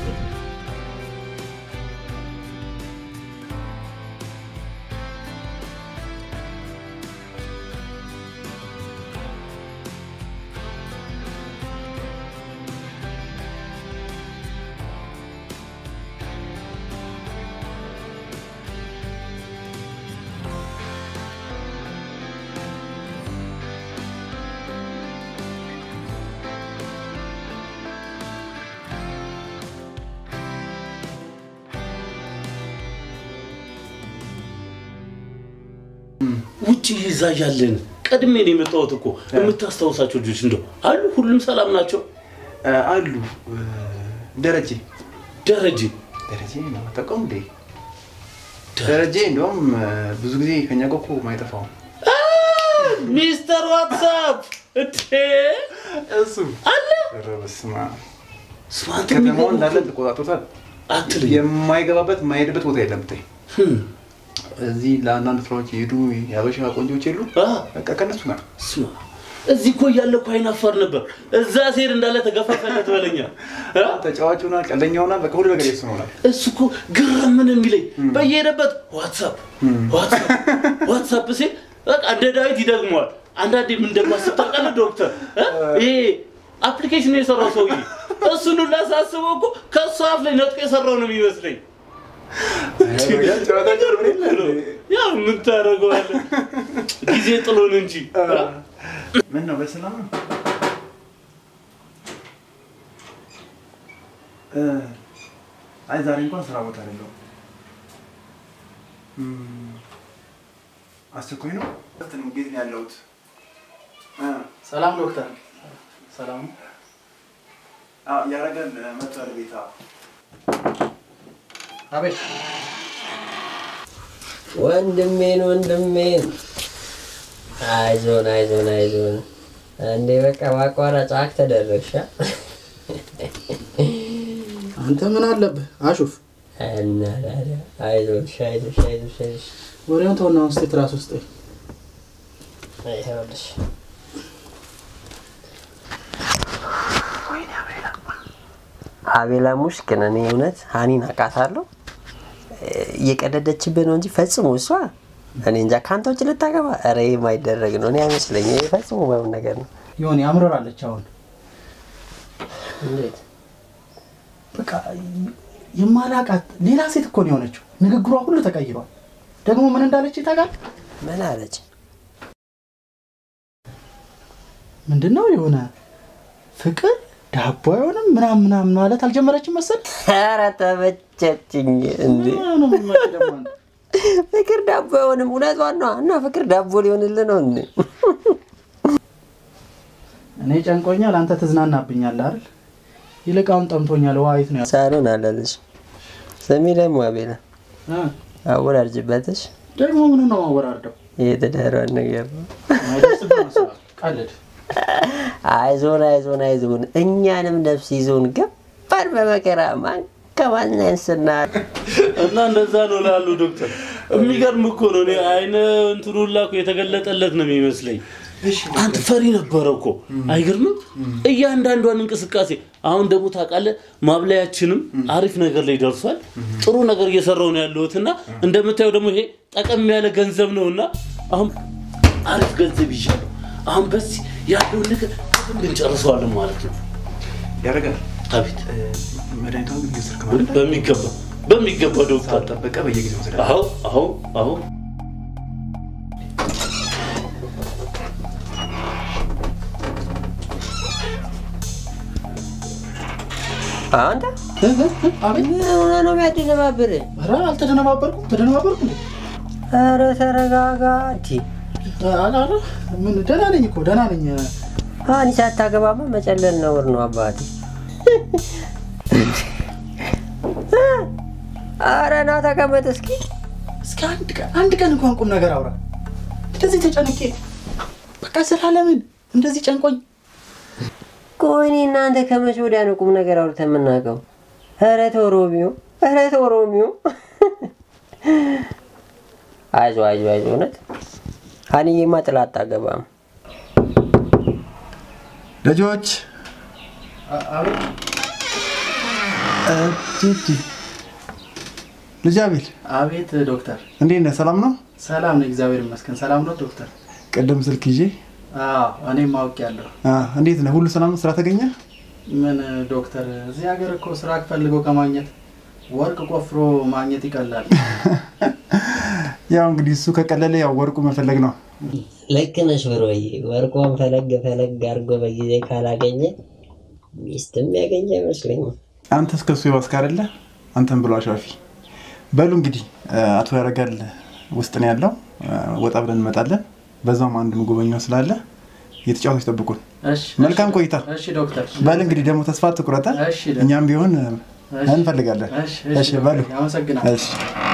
ውጭ ይዛ ያለን ቀድሜ ነው የመጣሁት እኮ የምታስታውሳቸው ልጆች እንደው አሉ? ሁሉም ሰላም ናቸው? አሉ ደረጀ ደረጀ ደረጀ ነው የማታውቀውም እንዴ? ደረጀ እንደውም ብዙ ጊዜ ከኛ ጋር እኮ ማይጠፋው ሚስተር ዋትሳፕ እንዴ እሱ አለ ኧረ በስመ አብ ስማንት ከተማውን እንዳለ ተቆጣጥሮታል። አትልኝ የማይገባበት የማይሄድበት ቦታ የለም ብታይ። ህም፣ እዚህ ለአንዳንድ ስራዎች የሄዱ የሀበሻ ቆንጆች የሉ አ፣ በቃ ከነሱ ጋር ስማ እዚህ እኮ እያለ እኮ አይናፋር ነበር። እዛ ሴር እንዳለ ተገፋፈለት በለኛ አ? ተጫዋች ሆናል፣ ቀልደኛ ሆናል፣ በቃ ሁሉ ነገር የሱ ሆናል። እሱ እኮ ግርም ምን የሚለኝ በየሄደበት ዋትሳፕ ዋትሳፕ ዋትሳፕ ሲል በቃ እንደ ዳዊት ይደግመዋል። አንዳንዴ ምን እንደማስብ ታውቃለህ ዶክተር እ? ይሄ አፕሊኬሽኑ የሰራው ሰውዬ እሱን ሁላ ሳስበው እኮ ከእሱ አፍ ላይ ነጥቆ የሰራው ነው የሚመስለኝ። ጨዋታ ጀርብ የለ እንዴ? ያው ምን ታደርገዋለህ ጊዜ ጥሎን እንጂ እ? ምን ነው በሰላም ነው? እ፣ አይ ዛሬ እንኳን ስራ ቦታ አይደለሁም። እም፣ አስቸኳይ ነው? ነው እንዴት ነው ያለሁት? እ፣ ሰላም ዶክተር። ሰላም አዎ፣ ያረጋል መጥቷል ቤታ አቤት። ወንድሜን ወንድሜን አይዞን አይዞን አይዞን እንዴ በቃ ማቋረጫ አክ ተደረግሻ አንተ ምን አለብህ? አሹፍ እና ታዲያ አይዞሽ አይዞሽ አይዞሽ አይዞሽ ወሬውን ተውና ውስጥ ትራስ ውስጥ ይኸውልሽ አቤላ ሙሽ ግን እኔ እውነት ሀኒን አውቃታለሁ እየቀደደችብህ ነው እንጂ ፈጽሞ እሷ እኔ እንጃ ከአንተ ውጭ ልታገባ ኧረ ይሄ የማይደረግ ነው እኔ አይመስለኝም ይሄ ፈጽሞ ባይሆን ነገር ነው ይሆን ያምረራለች። አሁን እንዴት በቃ የማላቃት ሌላ ሴት እኮ ነው የሆነችው። ንግግሯ ሁሉ ተቀይሯል። ደግሞ ምን እንዳለች ታውቃለህ? ምን አለች ምንድን ነው የሆነ ፍቅር ዳቦ አይሆንም ምናምን ምናምን ማለት አልጀመረችም መሰል። ኧረ ተመቸችኝ እንዴ ምናምን ነው የምትመጪው ደግሞ አንተ? ፍቅር ዳቦ አይሆንም እውነቷን ነው እና ፍቅር ዳቦ ሊሆንልህ ነው እንዴ እኔ ጨንቆኛል፣ አንተ ትዝናናብኛለህ አይደል? ይልቅ አሁን ጠምቶኛል። ውሃ የት ነው ያለው? ሳሎን አለልሽ ስሚ ደግሞ አቤላ እ? አወራርጅበትሽ ደግሞ ምኑ ነው ማወራርደው? የተዳሯን ነገር ነው አይደርስብህ መሰለህ። ቀልድ አይዞን አይዞን አይዞን እኛንም ነፍስ ይዞን ገባን በመከራ ማንከማናንስና እና እንደዛ ነው ላሉ ዶክተር የሚገርም እኮ ነው። እኔ አይነ እንትኑ ሁላ እኮ የተገለጠለት ነው የሚመስለኝ። አንተ ፈሪ ነበረ እኮ አይገርምም? እያንዳንዷን እንቅስቃሴ አሁን ደግሞ ታውቃለህ፣ ማብላያችንም አሪፍ ነገር ላይ ደርሷል። ጥሩ ነገር እየሰራው ነው ያለሁት እና እንደምታየው ደግሞ ይሄ ጠቀም ያለ ገንዘብ ነው እና አሁን አሪፍ ገንዘብ ይዣለሁ። አሁን በዚህ ያለውን ነገር በደንብ እንጨርሰዋለን ማለት ነው። ያረጋል አቤት መድኃኒቷን ግን እየወሰድክ ማለት በሚገባ በሚገባ ዶክተር ጠበቀ በየጊዜው ወሰደ አዎ አዎ አዎ አንተ እ? እ? እ? አቤት። ምን ሆነ ነው የሚያደነባብር ኧረ አልተደነባበርኩም። ተደነባበርኩ እንዴ? ኧረ ተረጋጋ እንዲ አላ አላ ምን ደህና ነኝ እኮ ደህና ነኝ። አኒ ሳታገባማ መጨለል ነውር ነው አባቴ ኧረ ና ተቀመጥ እስኪ። እስኪ አንድ ቀን አንድ ቀን እንኳን ቁም ነገር አውራ። እንደዚህ ተጨንቄ በቃ ስላለምን እንደዚህ ጨንቆኝ ቆይ እኔ እናንተ ከመቼ ወዲያ ነው ቁም ነገር አውርተን የምናውቀው? ኧረ ተው ሮሚዮ፣ ኧረ ተው ሮሚዮ። አይዞህ አይዞህ አይዞህ። እውነት ሀኒዬማ ጥላ አታገባም። ልጆች ቲቲ ልጅ አቤል አቤት ዶክተር። እንዴት ነህ? ሰላም ነው? ሰላም ነው፣ እግዚአብሔር ይመስገን። ሰላም ነው ዶክተር? ቅድም ስልክ ይዤ አዎ እኔም ማወቅ ያለሁ። አ፣ እንዴት ነህ? ሁሉ ሰላም ነው? ስራ ተገኘ? ምን ዶክተር፣ እዚህ ሀገር እኮ ስራ ፈልገው ከማግኘት ወርቅ ቆፍሮ ማግኘት ይቀላል። ያው እንግዲህ እሱ ከቀለለ ያው ወርቁ መፈለግ ነው። ልክ ነሽ ብሮዬ። ወርቆን ፈለግ ፈለግ አድርጎ በጊዜ ካላገኘ ሚስትም ያገኘ አይመስለኝም። አንተ እስከ እሱ የባስክ አይደለ? አንተን ብሎ አሻፊ። በሉ እንግዲህ አ፣ አቶ ያረጋል ውስጥ ነው ያለው። አ፣ ወጣ ብለን እንመጣለን። በዛውም አንድ ምጎበኛው ስላለ የተጫዋቾች ጠብቁን። እሺ መልካም ቆይታ። እሺ ዶክተር። በል እንግዲህ ደግሞ ተስፋ አትቁረጠ። እሺ ደ- እኛም ቢሆን አ፣ እሺ። እንፈልጋለን። እሺ እሺ በሉ ዶክተር፣ አመሰግናለሁ። እሺ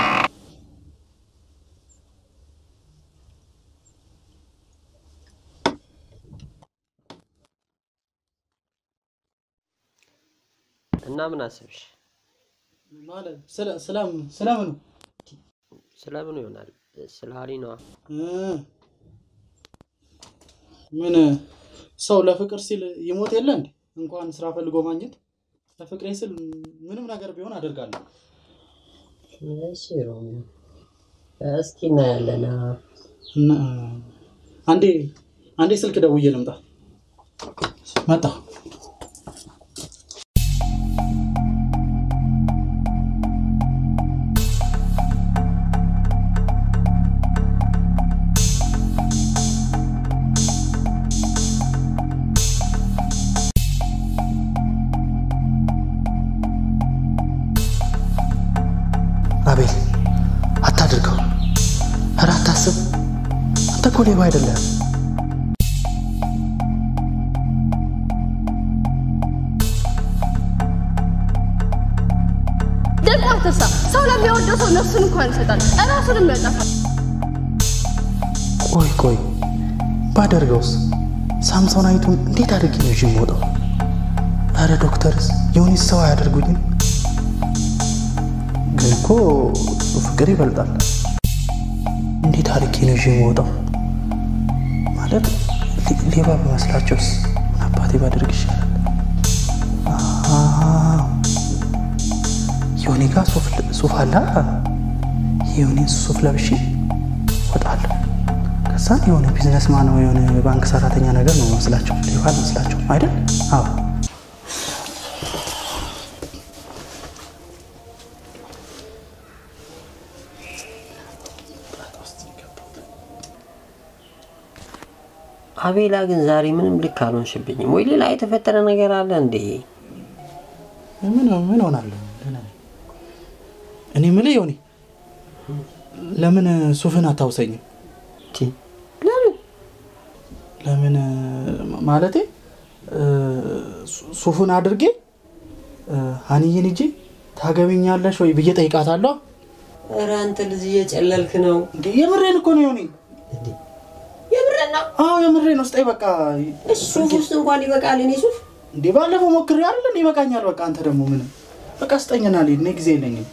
እና ምን አስብሽ? ማለት ስለ- ስለም- ስለምኑ ስለምኑ ይሆናል? ስለ ሀኒ ነዋ። እ፣ ምን ሰው ለፍቅር ሲል ይሞት የለ እንዴ? እንኳን ስራ ፈልጎ ማግኘት ለፍቅሬ ስል ምንም ነገር ቢሆን አደርጋለሁ። እሺ ሮሚዮ፣ እስኪ እናያለን። እና አንዴ አንዴ ስልክ ደውዬ ልምጣ። መጣ አቤል አታድርገው። ኧረ አታስብ። አንተ እኮ ሌባ አይደለም። ደግሞ አትርሳ፣ ሰው ለሚወደው ሰው ነፍሱን እንኳን ይሰጣል፣ እራሱንም ያጠፋል። ቆይ ቆይ ባደርገውስ ሳምሶናይቱን እንዴት አድርጌ ነው ይዤ የምወጣው? ኧረ ዶክተርስ የሆነች ሰው አያደርጉኝም? ግን እኮ ፍቅር ይበልጣል። እንዴት አድርጌ ነው ይዤ የምወጣው? ማለት ሌ- ሌባ በመስላቸውስ ምን አባቴ ባደርግ ይሻላል? አዎ፣ የሆኔ ጋር ሱፍ ሱፍ አለ። የሆኔን ሱፍ ለብሼ ወጣለሁ። ከዛ የሆነ ቢዝነስማን ወይ የሆነ ባንክ ሰራተኛ ነገር ነው መስላቸው፣ ሌባ መስላቸው አይደል? አዎ። አቤላ ግን ዛሬ ምንም ልክ አልሆንሽብኝም። ወይ ሌላ የተፈጠረ ነገር አለ እንዴ? ምን ምን ሆናለሁ? ደህና ነኝ። እኔ የምልህ ዮኒ ለምን ሱፍን አታውሰኝም? ቲ ለምን ለምን ማለቴ እ፣ ሱ- ሱፉን አድርጌ እ፣ ሀኒዬን ሂጄ ታገቢኛለሽ ወይ ብዬ ጠይቃታለሁ። ኧረ አንተ ልጅ እየጨለልክ ነው። እንዴ የምሬን እኮ ነው ዮኒ። የምሬን ነው። አዎ የምሬን ነው። ስጠኝ በቃ። እሱ ሱፍ ውስጥ እንኳን ይበቃል። እኔ ሱፍ እንዴ ባለፈው ሞክሬ አይደል? ይበቃኛል። በቃ አንተ ደግሞ ምንም በቃ ስጠኝና ልሂድ። እኔ ጊዜ የለኝም።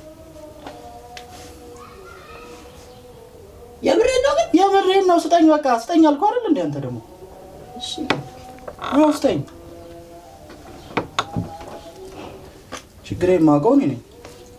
የምሬን ነው ግን የምሬን ነው። ስጠኝ በቃ ስጠኝ አልኩህ አይደል? እንዴ አንተ ደግሞ ያው ስጠኝ። ችግሬ የማውቀው እኔ ነኝ።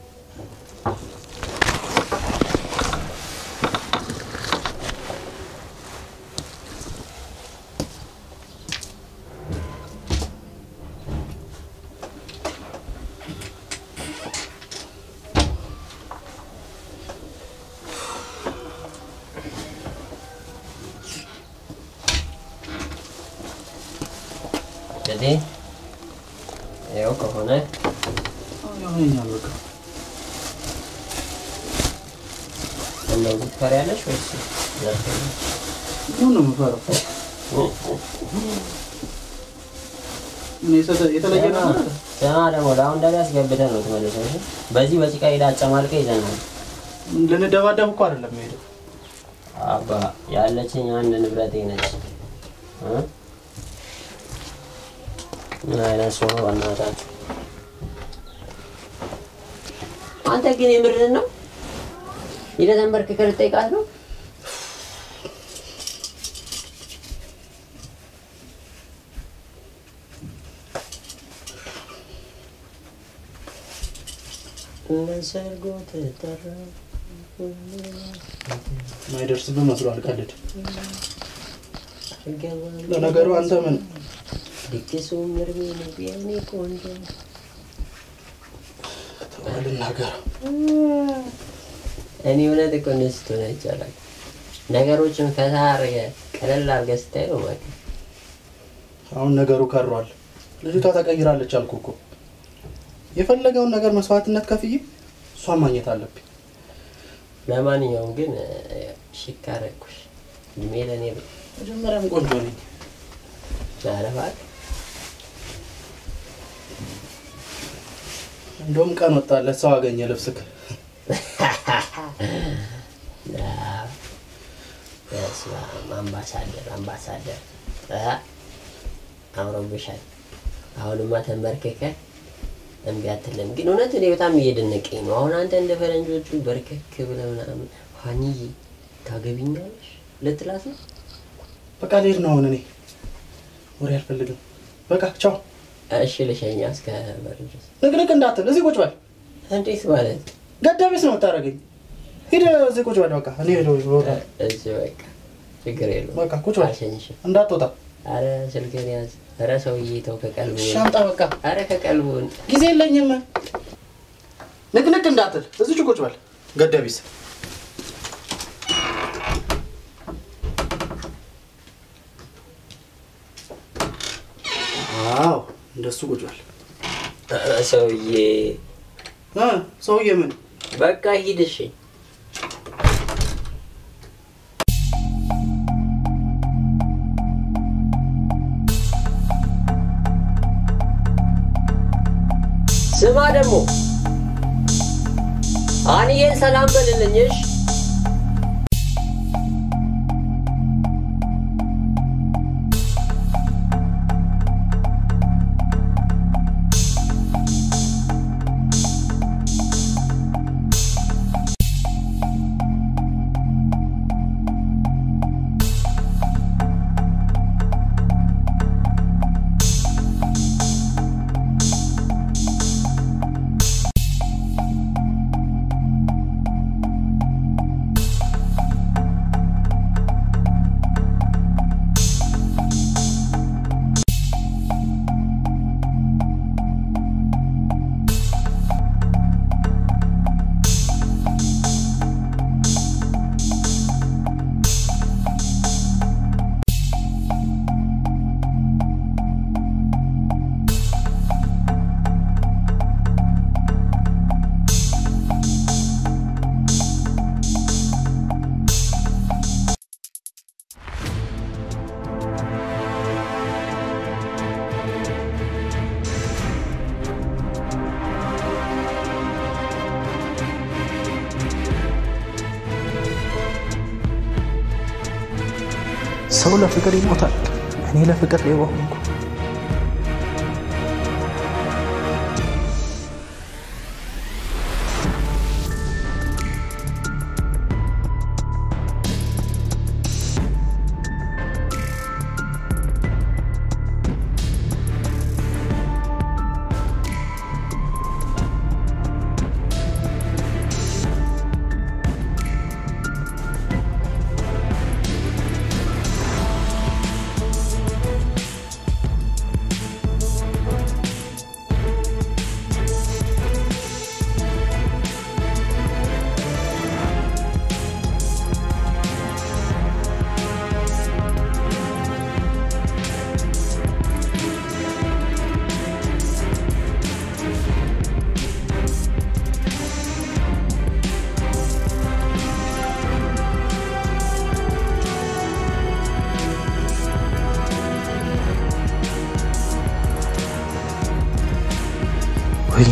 እንግዲህ ይኸው ከሆነ ያሆነኛል በቃ እንደው ትፈሪያለሽ ወይስ ዘርፈኝ? ምን ነው የምፈራው? እኔ የተ- የተለየ ነገር አለ? ስማ ደግሞ ለአሁን አስገብተን ነው ትመልሰው። እሺ? በዚህ በጭቃ ሄዳ አጨማልቀ ይዘናል። ልንደባደብ እኮ አይደለም የሄደው። አባ ያለችኝ አንድ ንብረቴ ነች። እ? ምን አይነት ሰው ነው በእናታችሁ? አንተ ግን የምርህን ነው? ሂደህ ተንበርክከህ ልጠይቃት ነው? ለሰርጎ ተጠራ ማይደርስብህ መስሏል። ቀልድ። ለነገሩ አንተ ምን ድግሱ ምርሜ ነው የኔ ቆንጆ ልናገር እኔ እውነት እኮ እንደዚህ ስትሆን አይቻላል። ነገሮችን ፈታ አድርገህ ቀለል አድርገህ ስታይ ነው ማለት ነው። አሁን ነገሩ ከሯል። ልጅቷ ተቀይራለች አልኩ እኮ። የፈለገውን ነገር መስዋዕትነት ከፍዬ እሷን ማግኘት አለብኝ። ለማንኛውም ግን ሽክ አደረኩሽ። እድሜ ለእኔ ብሎ መጀመሪያም ቆንጆ ነኝ። ማለፋት እንደውም ቀን ወጣለት ሰው አገኘ ልብስክ በስመ አብ አምባሳደር አምባሳደር እ አምሮብሻል። አሁንማ ተንበርክከ እምቢ አትልም። ግን እውነት እኔ በጣም እየደነቀኝ ነው። አሁን አንተ እንደ ፈረንጆቹ በርከክ ብለህ ምናምን ሀኒዬ ታገቢኛለሽ ልትላት ነው? በቃ ልሄድ ነው አሁን። እኔ ወሬ አልፈልግም። በቃ ቻው። እሺ ልሸኛ እስከ በር ድረስ። ንቅንቅ እንዳትል፣ እዚህ ቁጭ በል። እንዴት ማለት ገዳቢስ ነው የምታደርገኝ። ሂድ እዚህ ቁጭ በል። በቃ እኔ ሄዶ እዚህ በቃ ችግር የለውም። በቃ ቁጭ በል፣ አልሸኝሽም። እንዳትወጣ። አረ ስልክህን ያዝ። አረ ሰውዬ ተው ከቀልቡ ሻምጣ በቃ አረ ከቀልቡ ጊዜ የለኝም። ንቅንቅ እንዳትል፣ እዚች ቁጭ በል። ገዳቢስ አዎ፣ እንደሱ ቁጭ በል። አረ ሰውዬ እ ሰውዬ ምን በቃ ሂድ እሺ። ስማ ደግሞ አንዬን ሰላም በልልኝ እሺ። ሰው ለፍቅር ይሞታል። እኔ ለፍቅር ሌባ ሆንኩ።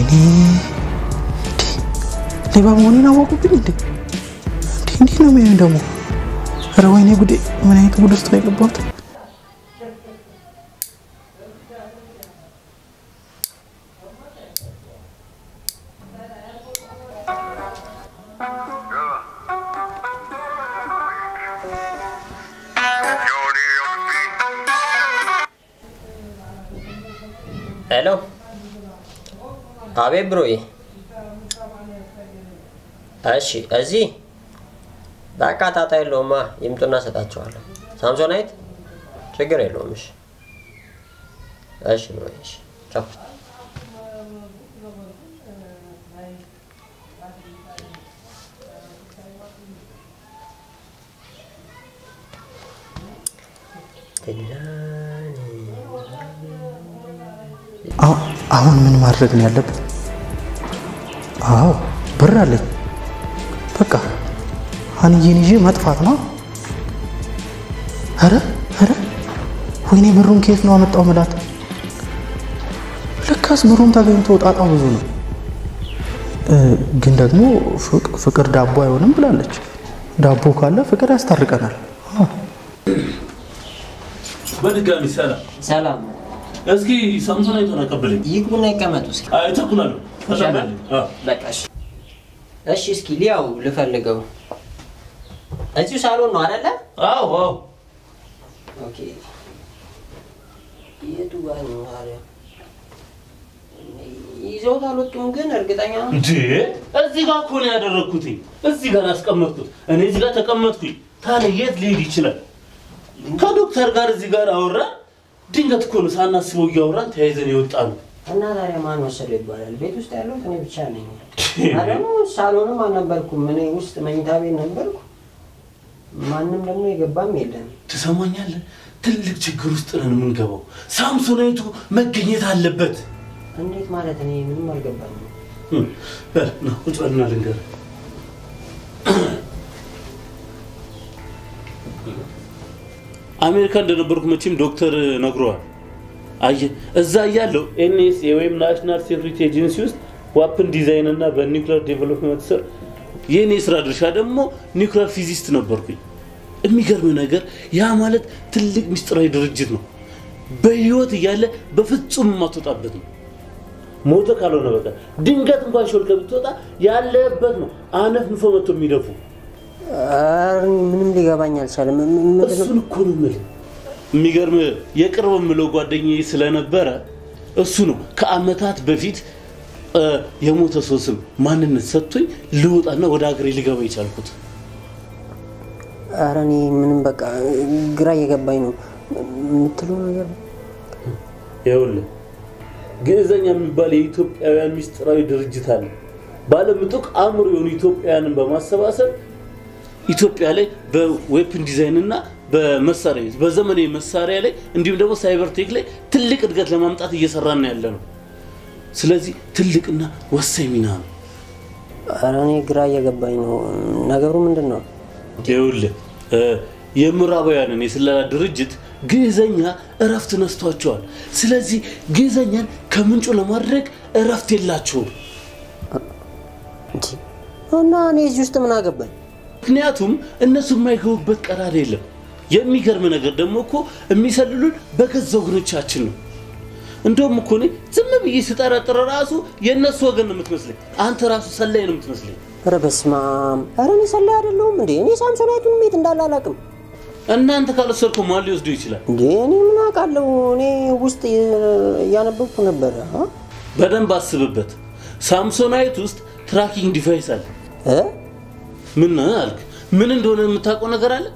ወይኔ ሌባ መሆኔን አወቁብኝ እንዴ? እንዴ እንዴት ነው የሚሆን ደግሞ? ኧረ ወይኔ ጉዴ! ምን አይነት ጉድ ውስጥ ነው የገባሁት? ሄሎ፣ አቤት ብሮዬ። እሺ፣ እዚህ በቃ ጣጣ የለውማ። ይምጡና እሰጣቸዋለሁ። ሳምሶናይት ችግር የለውም። እሺ፣ እሺ ብሮዬ። እሺ፣ ቻው። አሁ- አሁን ምን ማድረግ ነው ያለብን? አዎ ብር አለኝ። በቃ ሀንዬን ይዤ መጥፋት ነው። ኧረ ኧረ ወይኔ ብሩን ከየት ነው አመጣው ምላት። ለካስ ብሩም ተገኝቶ ጣጣው ብዙ ነው። እ፣ ግን ደግሞ ፍቅ- ፍቅር ዳቦ አይሆንም ብላለች። ዳቦ ካለ ፍቅር ያስታርቀናል። አዎ። በድጋሚ ሰላም። ሰላም። እስኪ ሳምሶናይቱን አቀብለኝ። ይግቡና ይቀመጡ እስኪ። አይ ተኩላለሁ። ይሻላል? አዎ። በቃ እሺ። እሺ፣ እስኪ ሊያው ልፈልገው። እዚሁ ሳሎን ነው አይደለ? አዎ አዎ። ኦኬ። የቱ ጋር ነው ታዲያ? ይዘውት አልወጡም ግን እርግጠኛ ነው? እንዴ እዚህ ጋር እኮ ነው ያደረግኩትኝ። እዚህ ጋር አስቀመጥኩት። እኔ እዚህ ጋር ተቀመጥኩኝ። ታዲያ የት ሊሄድ ይችላል? ከዶክተር ጋር እዚህ ጋር አወራን። ድንገት እኮ ነው ሳናስበው እያወራን ተያይዘን የወጣ ነው። እና ታዲያ ማን ወሰደው ይባላል? ቤት ውስጥ ያለሁት እኔ ብቻ ነኝ። ደግሞ ሳሎንም አልነበርኩም። እኔ ውስጥ መኝታ ቤት ነበርኩ። ማንም ደግሞ የገባም የለም። ትሰማኛለህ? ትልቅ ችግር ውስጥ ነን የምንገባው። ሳምሶናይቱ መገኘት አለበት። እንዴት ማለት እኔ ምንም አልገባኝም። እም፣ በል ና ቁጭ በልና ልንገርህ። አሜሪካ እንደነበርኩ መቼም ዶክተር ነግረዋል። አየህ እዛ እያለሁ ኤንኤስኤ ወይም ናሽናል ሴኩሪቲ ኤጀንሲ ውስጥ ዋፕን ዲዛይን እና በኒውክሊር ዴቨሎፕመንት ስር የእኔ ስራ ድርሻ ደግሞ ኒውክሊር ፊዚስት ነበርኩኝ። የሚገርም ነገር ያ ማለት ትልቅ ምስጢራዊ ድርጅት ነው። በህይወት እያለ በፍጹም የማትወጣበት ነው። ሞተ ካልሆነ በቀር ድንገት እንኳን ሾልከ ብትወጣ ያለበት ነው አነፍንፎ መጥቶ የሚደፉ ኧረ ምንም ሊገባኝ አልቻለም። ም- ም- ምንድን ነው? እሱን እኮ ነው የምልህ። የሚገርም የቅርብ የምለው ጓደኛዬ ስለነበረ እሱ ነው ከአመታት በፊት እ፣ የሞተ ሰው ስም ማንነት ሰጥቶኝ ልወጣና ወደ ሀገሬ ሊገባ የቻልኩት። ኧረ እኔ ምንም በቃ ግራ እየገባኝ ነው የምትለው ነገር ይኸውልህ ግዕዘኛ የሚባል የኢትዮጵያውያን ምስጢራዊ ድርጅት አለ። ባለምጡቅ አእምሮ የሆኑ ኢትዮጵያውያንን በማሰባሰብ ኢትዮጵያ ላይ በዌፕን ዲዛይን እና በመሳሪያ በዘመናዊ መሳሪያ ላይ እንዲሁም ደግሞ ሳይበር ቴክ ላይ ትልቅ እድገት ለማምጣት እየሰራን ያለ ነው። ስለዚህ ትልቅና ወሳኝ ሚና ነው። ኧረ እኔ ግራ እየገባኝ ነው። ነገሩ ምንድን ነው? ይኸውልህ እ፣ የምዕራባውያንን የስለላ ድርጅት ግዕዘኛ እረፍት ነስቷቸዋል። ስለዚህ ግዕዘኛን ከምንጩ ለማድረግ እረፍት የላቸውም። እንጂ እና እኔ እዚህ ውስጥ ምን አገባኝ? ምክንያቱም እነሱ የማይገቡበት ቀዳዳ የለም። የሚገርም ነገር ደግሞ እኮ የሚሰልሉን በገዛ ወገኖቻችን ነው። እንደውም እኮ እኔ ዝም ብዬ ስጠረጥር ራሱ የእነሱ ወገን ነው የምትመስለኝ። አንተ ራሱ ሰላይ ነው የምትመስለኝ። ኧረ በስመ አብ! ኧረ እኔ ሰላይ አይደለሁም እንዴ! እኔ ሳምሶናይቱን የት እንዳለ አላውቅም። እናንተ ካልወሰድከው ማን ሊወስደው ይችላል? እንዴ እኔ ምን አውቃለሁ? እኔ ውስጥ እያነበብኩ ነበረ። አ? በደንብ አስብበት። ሳምሶናይት ውስጥ ትራኪንግ ዲቫይስ አለ። እ? ምን አልክ? ምን እንደሆነ የምታውቀው ነገር አለ?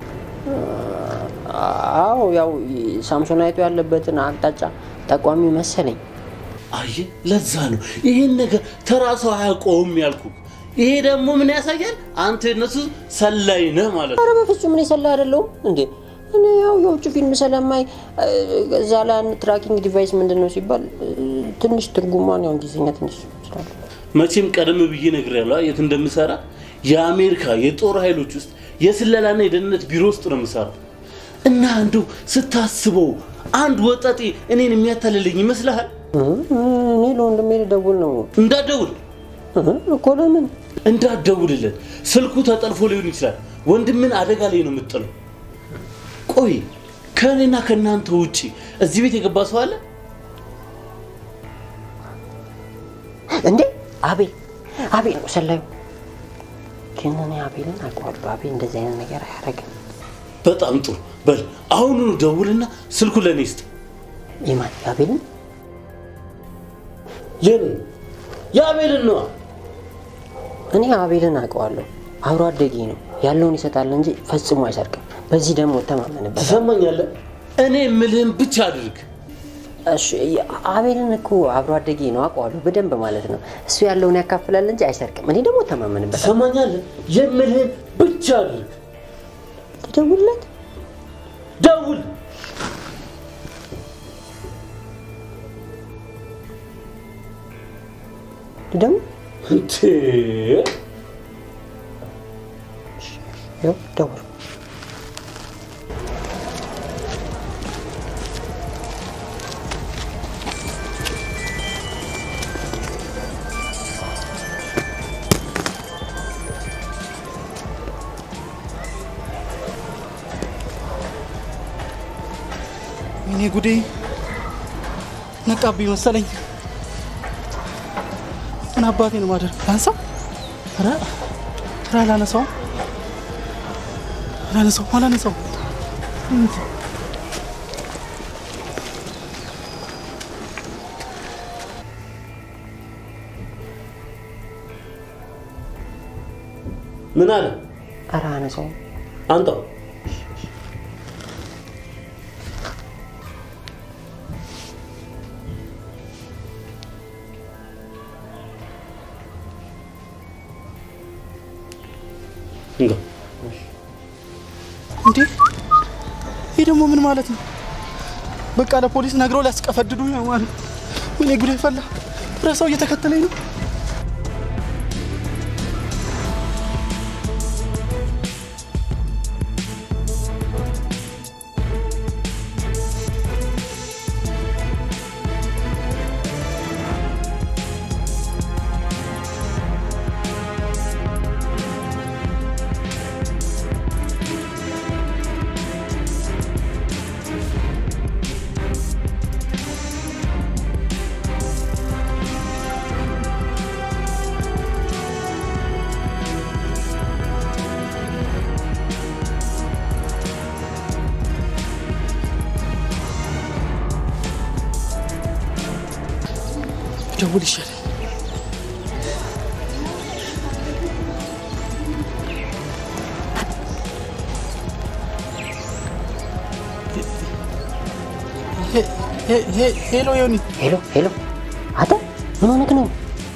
አዎ ያው ሳምሶናይቱ ያለበትን አቅጣጫ ጠቋሚ መሰለኝ። አየ ለዛ ነው ይሄን ነገር ተራ ሰው አያውቀውም ያልኩ። ይሄ ደግሞ ምን ያሳያል? አንተ የነሱ ሰላይ ነህ ማለት ነው። ኧረ በፍጹም እኔ ሰላይ አይደለሁም እንዴ! እኔ ያው የውጭ ፊልም ስለማይ እ፣ እዛ ላይ አንድ ትራኪንግ ዲቫይስ ምንድን ነው ሲባል እ፣ ትንሽ ትርጉሟን ያው እንግሊዝኛ ትንሽ ስላለ መቼም ቀደም ብዬ ነግሬያለሁ የት እንደምሰራ። የአሜሪካ የጦር ኃይሎች ውስጥ የስለላና የደህንነት ቢሮ ውስጥ ነው የምሰራው። እና አንዱ ስታስበው አንድ ወጣጤ እኔን የሚያታልልኝ ይመስልሃል? እኔ ለወንድሜ ልደውል ነው እንዳትደውል እኮ። ለምን እንዳትደውልለት፣ ስልኩ ተጠልፎ ሊሆን ይችላል። ወንድምን አደጋ ላይ ነው የምጥለው። ቆይ ከእኔና ከእናንተ ውጪ እዚህ ቤት የገባ ሰው አለ? እንዴ? አቤል አቤል ነው ሰላዩ። ግን እኔ አቤልን አውቀዋለሁ። አቤል እንደዚህ አይነት ነገር አያደርግም። በጣም ጥሩ። በል አሁኑኑ ደውልና ስልኩ ለእኔ ስጥ። የማን የአቤልን? የኔ የአቤልን ነዋ። እኔ አቤልን አውቀዋለሁ። አብሮ አደጌ ነው። ያለውን ይሰጣል እንጂ ፈጽሞ አይሰርቅም። በዚህ ደግሞ እተማመንበታለሁ። ትሰማኛለህ? እኔ የምልህን ብቻ አድርግ። እሺ፣ አቤልን እኮ አብሮ አደጌ ነው አውቀዋለሁ በደንብ ማለት ነው። እሱ ያለውን ያካፍላል እንጂ አይሰርቅም። እኔ ደግሞ እተማመንበታለሁ። ትሰማኛለህ? የምልህን ብቻ አድርግ። ልደውልለት? ደውል። ልደውል? እንዴ ያው ደውል። እኔ ጉዴ ነቃብኝ መሰለኝ። ምን አባቴ ነው ማደር ላንሳው? ኧረ ኧረ አላነሳውም አላነሳውም አላነሳውም። ምን አለ? ኧረ አነሳውም። አንተው እንጋ እንዴ ይህ ደግሞ ምን ማለት ነው? በቃ ለፖሊስ ነግረው ሊያስቀፈድዱ ነው ማለት ነው። ወይኔ ጉዴ ፈላ። ረሳው እየተከተለኝ ነው። ደውል ይሻላል። ሄ- ሄ- ሄ- ሄሎ ዮኒ፣ ሄሎ ሄሎ፣ አንተ ምን ሆነህ ነው?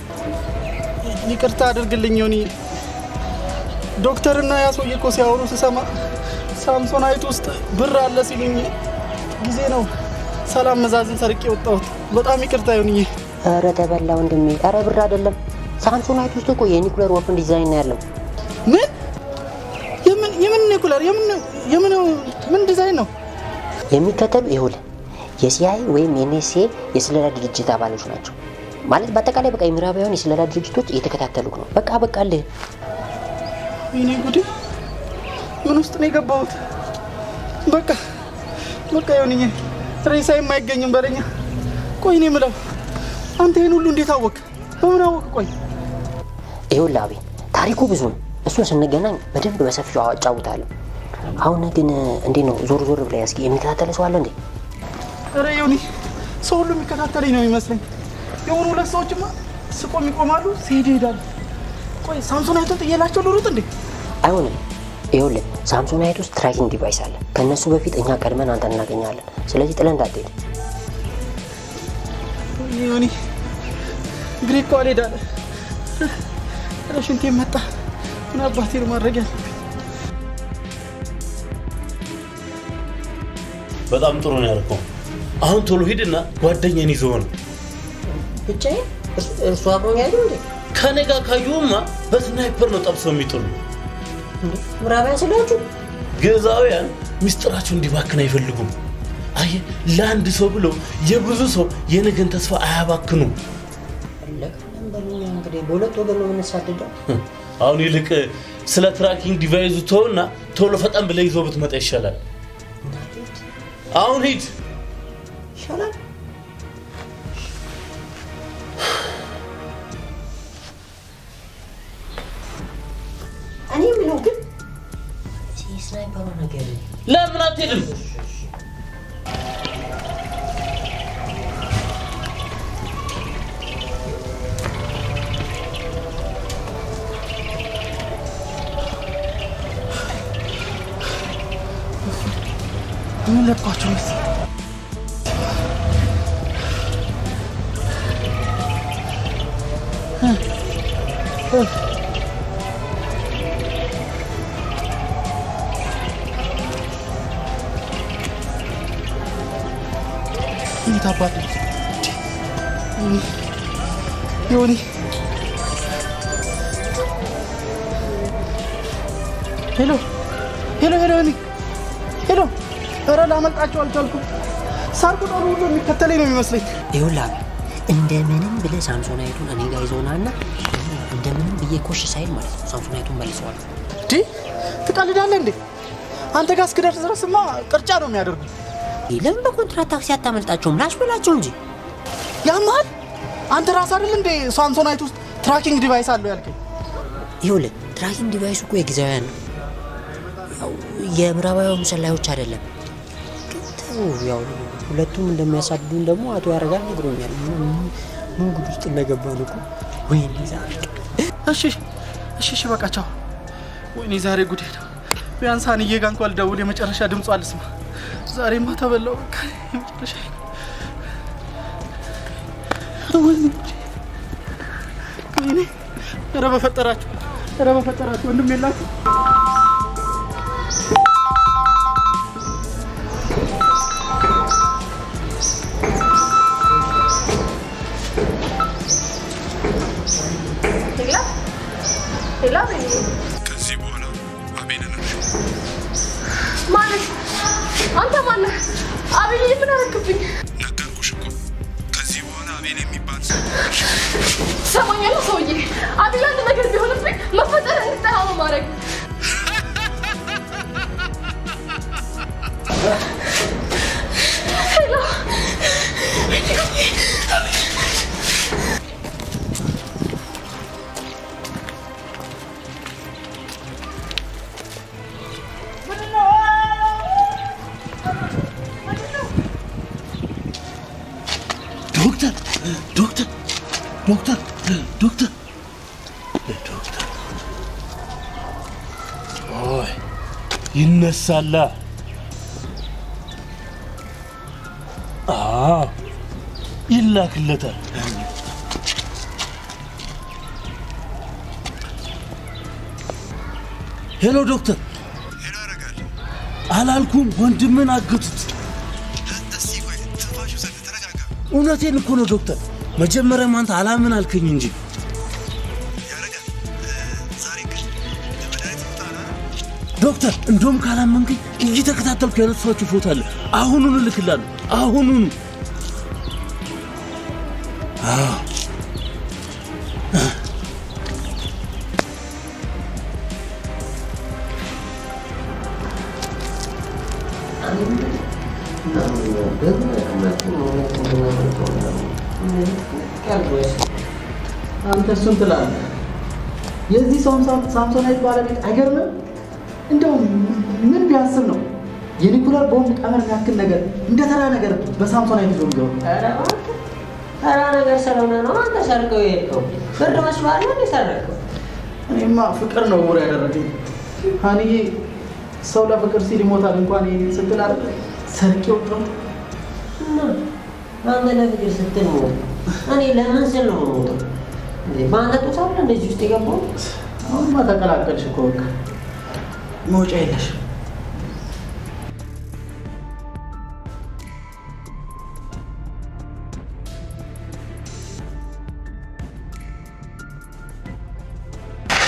ይቅርታ አድርግልኝ ዮኒ። ዶክተርና ያ ሰውዬ እኮ ሲያወሩ ስሰማ ሳምሶናይት ውስጥ ብር አለ ሲሉኝ ጊዜ ነው ሰላም መዛዝን ሰርቄ የወጣሁት። በጣም ይቅርታ ዮኒዬ። ኧረ ተበላ ወንድሜ። ኧረ ብር አይደለም ሳምሶናይት ውስጥ እኮ የኒኩለር ወፍን ዲዛይን ነው ያለው። ምን የምን የምን ኒኩለር የምን የምን ምን ዲዛይን ነው? የሚከተሉ ይኸውልህ የሲአይ ወይም የኤንኤስኤ የስለላ ድርጅት አባሎች ናቸው። ማለት በአጠቃላይ በቃ የምዕራባውያን የስለላ ድርጅቶች እየተከታተሉክ ነው። በቃ በቃ አልህ ወይኔ ጉዴ! ምን ውስጥ ነው የገባሁት? በቃ በቃ ዮኒዬ፣ ሬሳ የማይገኝም በለኛ። ቆይ እኔ የምለው አንተ ይህን ሁሉ እንዴት አወቅ? በምን አወቅ? ቆይ ይኸውልህ አቤል ታሪኩ ብዙ ነው። እሱን ስንገናኝ በደንብ በሰፊው አጫውታለሁ። አሁን ግን እንዴት ነው ዞር ዞር ብለህ እስኪ የሚከታተለ ሰው አለ እንዴ? ኧረ ዮኒ፣ ሰው ሁሉ የሚከታተለኝ ነው የሚመስለኝ። የሆኑ ሁለት ሰዎችማ ስቆም ይቆማሉ፣ ሲሄዱ ይሄዳሉ። ቆይ ሳምሶናይቱን ጥዬላቸው ልሩጥ እንዴ? አይሆንም። ይኸውልህ ሳምሶናይት ውስጥ ትራኪንግ ዲቫይስ አለ። ከእነሱ በፊት እኛ ቀድመን አንተ እናገኛለን። ስለዚህ ጥለን እንዳትሄድ። ወይኔ ዮኒ፣ እግሬ እኮ አልሄዳለ። ኧረ ሽንቴ መጣ። ምን አባቴ ነው ማድረግ ያለብኝ? በጣም ጥሩ ነው ያልከው። አሁን ቶሎ ሂድና ጓደኛን ይዘው ነው ብቻዬን እርሱ አብሮኝ አይደል እንዴ? ከኔ ጋር ካዩማ በስናይፐር ነው ጠብሰው የሚጥሉ። ምዕራባውያን ስላችሁ ግዕዛውያን ሚስጥራቸው እንዲባክን አይፈልጉም። አየህ፣ ለአንድ ሰው ብለው የብዙ ሰው የነገን ተስፋ አያባክኑም። ለቀለም በሉኛ እንግዲህ በሁለት ወገን ነው የምንሳደደው። አሁን ይልቅ ስለ ትራኪንግ ዲቫይዙ ተውና ቶሎ ፈጠን ብለህ ይዞ ብትመጣ ይሻላል። አሁን ሂድ። ይሻላል። እኔ የምለው ግን ስናይፐሩ ነገር ለምን አትሄድም? ምን ለቋቸው መሰለኝ እንዴት አባት ዮኒ ሄሎ ሄሎ ሄሎ ዮኒ ሄሎ ኧረ ላመልጣቸው አልቻልኩም ሳር ቅጠሉ ሁሉ የሚከተለኝ ነው የሚመስለኝ ይኸውልህ እንደምንም ብለህ ሳምሶናይቱን እኔ ጋር ይዘውና እና እንደምንም ብዬ ኮሽ ሳይል ማለት ነው ሳምሶናይቱን መልሰዋል። እንዴ ትቀልዳለህ እንዴ አንተ ጋር እስክደርስ ድረስማ ቅርጫ ነው የሚያደርጉ ለምን በኮንትራት ታክሲ አታመልጣቸውም? ላሽ በላቸው እንጂ ያማል አንተ ራስ አይደል እንዴ ሳምሶናይት ውስጥ ትራኪንግ ዲቫይስ አለው ያልከኝ ይኸውልህ ትራኪንግ ዲቫይሱ እኮ የጊዜያውያን ነው። ያው የምዕራባውያን ሰላዮች አይደለም። ግን ተው ያው ሁለቱም እንደሚያሳድዱን ደግሞ አቶ ያረጋል ነግሮኛል። ምን- ምን ጉድ ውስጥ እንደገባን እኮ ወይኔ ዛሬ እሺ እሺ እሺ በቃ ቻው ወይኔ ዛሬ ጉዴ ነው ቢያንስ ሀንዬ ጋር እንኳን ልደውል የመጨረሻ ድምጿ አልስማ ዛሬማ ተበላው በቃ የመጨረሻ ወይኔ ጉዴ ወይኔ ኧረ በፈጠራችሁ ኧረ በፈጠራችሁ ወንድም የላችሁ ሌላ ሌላ ከዚህ በኋላ አቤልን እርሺ። ማለት አንተ ማነህ? አብይ ምን አረክብኝ? ነገርኩሽ እኮ ከዚህ በኋላ አቤል የሚባል ሰው እርሺ። ሰሞኛለሁ ሰውዬ። አብይ አንድ ነገር ቢሆንብኝ መፈጠር እንድጠላ ነው ማድረግ ሄሎ ዶክተር ዶክተር ዶክተር ዶክተር ዶክተር ኦይ ይነሳላ አዎ ይላክለታል ሄሎ ዶክተር ሄሎ ያደርጋል። አላልኩም ወንድምን አገቱት እስቲ ቆይ ትንፋሽ ውሰድ፣ ተረጋጋ። እውነቴን እኮ ነው ዶክተር መጀመሪያም አንተ አላምን አልከኝ እንጂ ያደርጋል። ዛሬ ግን ለመድኃኒት ቦታ ና ዶክተር እንደውም ካላመንከኝ እየተከታተልኩ ያነሷችሁ ፎቶ አለ። አሁኑኑ እልክላለሁ። አሁኑኑ። አዎ። አንተ እሱን ትላለህ። የዚህ ሰው ሳምሶናይት ባለቤት አይገርምም? እንደው ምን ቢያስብ ነው የኒኩለር ቦምብ ቀመር የሚያክል ነገር እንደ ተራ ነገር በሳምሶናይት ይዞ የሚገባው? ተራ ነገር ስለሆነ ነው አንተ ሰርቀው የሄድከው። ብር መስሏል ነው የሰረቀው። እኔማ ፍቅር ነው ውር ያደረገኝ። ሀኒዬ ሰው ለፍቅር ሲል ይሞታል እንኳን ይሄን ስትል አይደል ሰርቄ ወጣሁ። እና አንተ ለፍቅር ስትል ሞት፣ እኔ ለምን ስል ነው የምሞተው? እንዴ በአንተ ጡት አለ እንደዚህ ውስጥ የገባው? አሁንማ ተቀላቀልሽ እኮ በቃ መውጫ የለሽ።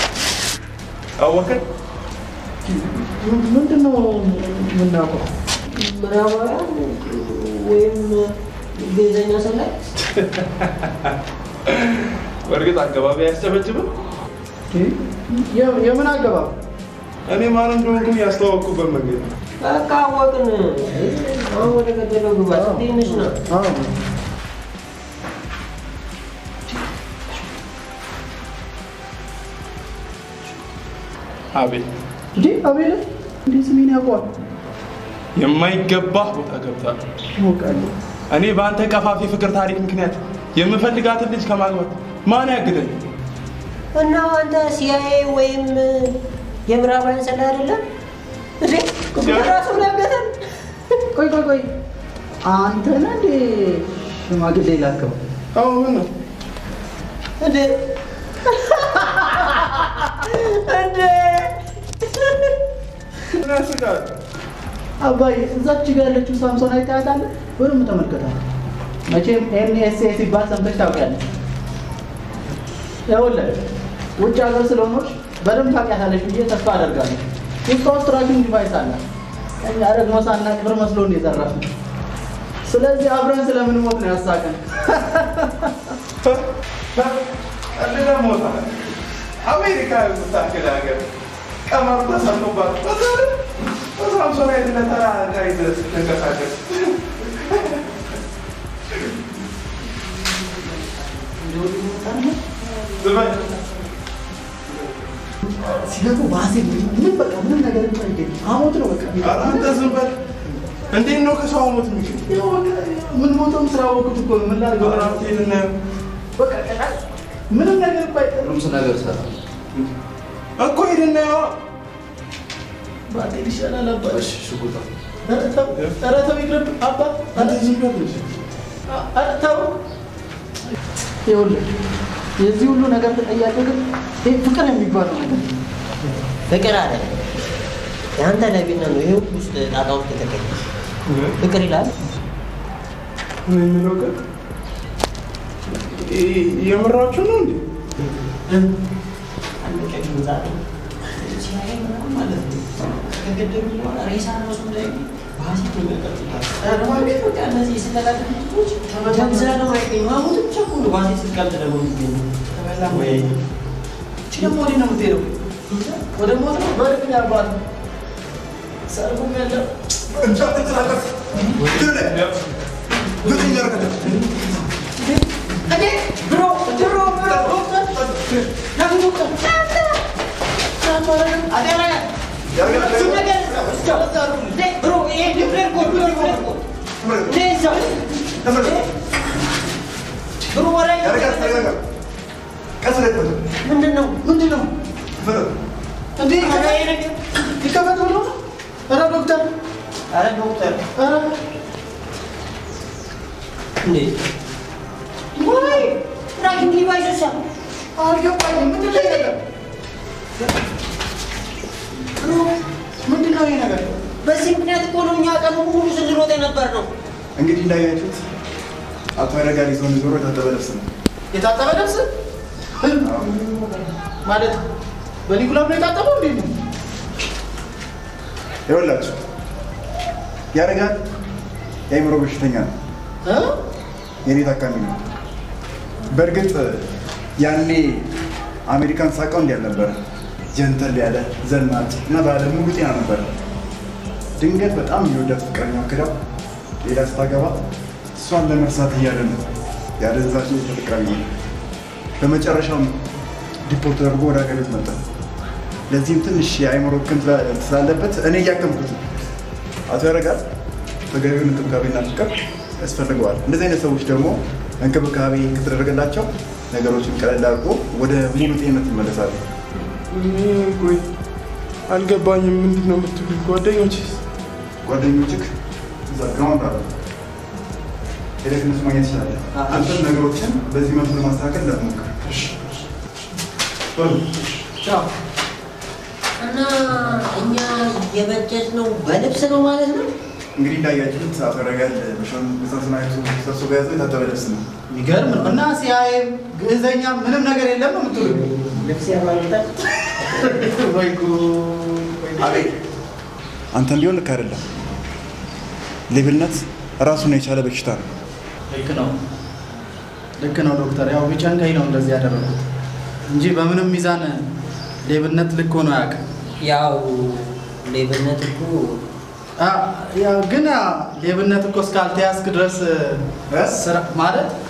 አወቀን። ምንድን ነው የምናውቀው? ምዕራባውያን ወይም ግዕዘኛ ሰላይ በእርግጥ አገባቢ አያስጨበጭብም። የምን አገባብ? እኔ ማን እንደሆንኩኝ ያስተዋወቅኩበት መንገድ ነው። በቃ አወቅን። አሁን ወደ ገደለው ግባ። ትንሽ ነው። አቤል እንዴ አቤል እንዴ ስሜን ያውቀዋል? የማይገባህ ቦታ ገብታል። አውቃለሁ። እኔ በአንተ ቀፋፊ ፍቅር ታሪክ ምክንያት የምፈልጋትን ልጅ ከማግባት ማን ያግደኝ? እና አንተ ሲአይኤ ወይም የምዕራባውያን ሰላይ አይደለም እንዴ? ራሱ ነገረን። ቆይ ቆይ ቆይ አንተ ነህ እንዴ ሽማግሌ ላከው? አዎ ምን ነው እንዴ እንዴ ምን ያስቃል? አባዬ እዛች ጋር ያለችው ሳምሶን አይታያታለህ? በደንብ ተመልከታት። መቼም ኤንኤስኤ ሲባል ሰምተሽ ታውቂያለሽ። ይኸውልህ ውጭ ሀገር ስለሆነች በደንብ ታውቂያታለሽ ብዬ ተስፋ አደርጋለሁ። ውስጧ ውስጥ ትራኪንግ ዲቫይስ አለ። እኛ ደግሞ ሳናቅ ብር መስሎን ነው የዘረፍነው። ስለዚህ አብረን ስለምንሞት ነው ያሳቀን። ቀልደ ሞታ አሜሪካ የምታክል ሀገር ቀመር ተሰጥቶባት በሳምሶናይትነት ተራ ጋይዘህ ስትንቀሳቀስ ዝም በል። ሲገቡ ባሴ ምን በቃ ምንም ነገር አይገኝ አሞት ነው በቃ ኧረ አንተ ዝም በል። እንዴት ነው ከሰው ሞት የሚችል? ያው በቃ ምን ሞተውም ስራ ወቅት እኮ ነው ምን ላድርገው? ራቴን እናየው በቃ ቀላል ምንም ነገር እኮ አይጠቅም። ሁሉም ነገር ሰራ እኮ ሄደን እናየዋ። ባጤል ይሻላል አባ። እሺ ሽጉጣ ኧረ ተው ኧረ ተው ይቅርብ አባ። ኧረ ዝም በል እንጂ። ኧረ ተው። ይኸውልህ የዚህ ሁሉ ነገር ተጠያቂው ግን ይህ ፍቅር የሚባለው ነገር ነው። ፍቅር አለ የአንተ ለቢና ነው ይሄ ውስጥ ጣጣ ውስጥ የተገኘ ፍቅር ይላል። እኔ የምለው ግን ይ- የምራችሁ ነው እንዴ? እቺ ደግሞ ወዴት ነው የምትሄደው? ወደ ሞት ነው? በእርግጥ አባት ሰርጉም ያለው እንዴ ብሮ ድሮ ብሮ ለምን ዶክተር አደራ ብሮ ይሄ ዲፕሬር ኮድ ዲፕሬር ኮድ ሌዛ ብሮ ወሬ ምንድን ነው ምንድን ነው እንዴ ይከፈት ብሎ ነው ኧረ ዶክተር አረ ዶክተር ኧረ እንዴ ወይ ትራኪንግ ዲቫይስ አልገባኝም ምንድን ነው ይሄ ነገር ብሮ ምንድን ነው ይሄ ነገር በዚህ ምክንያት እኮ ነው እኛ ቀኑ ሙሉ ስንሮጥ የነበር ነው። እንግዲህ እንዳያችሁት አቶ ያረጋል ይዞን ዞሮ የታጠበ ልብስ ነው። የታጠበ ልብስ ማለት በኒኩላም ነው የታጠበው እንዴ ነው ይኸውላችሁ ያረጋል የአእምሮ በሽተኛ ነው። እ? የኔ ታካሚ ነው። በእርግጥ ያኔ አሜሪካን ሳቀው እንዲህ አልነበረ። ጀንተል ያለ ዘናጭ እና ባለ ሙሉ ጤና ነበረ። ድንገት በጣም የወዳት ፍቅረኛው ክዳው ሌላ ስታገባ እሷን ለመርሳት እያለ ነው የአደንዛዥ ዕፅ ተጠቃሚ ነው። በመጨረሻም ዲፖርት ተደርጎ ወደ ሀገር ቤት መጣ። ለዚህም ትንሽ የአእምሮ ህክም ስላለበት እኔ እያከምኩት ነው። አቶ ያረጋል ተገቢውን እንክብካቤና ፍቅር ያስፈልገዋል። እንደዚህ አይነት ሰዎች ደግሞ እንክብካቤ ከተደረገላቸው ነገሮችን ቀለል አድርጎ ወደ ሙሉ ጤንነት ይመለሳሉ። እኔ ቆይ አልገባኝም። ምንድን ነው የምትሉኝ? ጓደኞችስ? ጓደኞችህ እዛ ግራውንድ አሉ። ሄደህ እነሱ ማግኘት ትችላለህ። አንተም ነገሮችን በዚህ መልኩ ለማስተካከል እንዳትሞክር። በሉ። ቻው እና እኛ የበጀት ነው በልብስ ነው ማለት ነው። እንግዲህ እንዳያችሁት አቶ ያረጋል በሾን በሳንሶናይቱ ሰብስቦ የያዘው የታጠበ ልብስ ነው። የሚገርም ነው እና ሲያይ ግዕዘኛ ምንም ነገር የለም ነው የምትሉ ልብስ ያማልጣል። ወይ ጉድ! አቤት አንተ እንዲሆን ልክ አይደለም። ሌብነት ራሱን የቻለ በሽታ ነው። ልክ ነው፣ ልክ ነው ዶክተር። ያው ቢጨንቀኝ ነው እንደዚህ ያደረጉት እንጂ በምንም ሚዛን ሌብነት ልክ ሆኖ አያውቅም። ያው ሌብነት እኮ አ፣ ያው ግን አ፣ ሌብነት እኮ እስካልተያዝክ ድረስ ስራ ማለት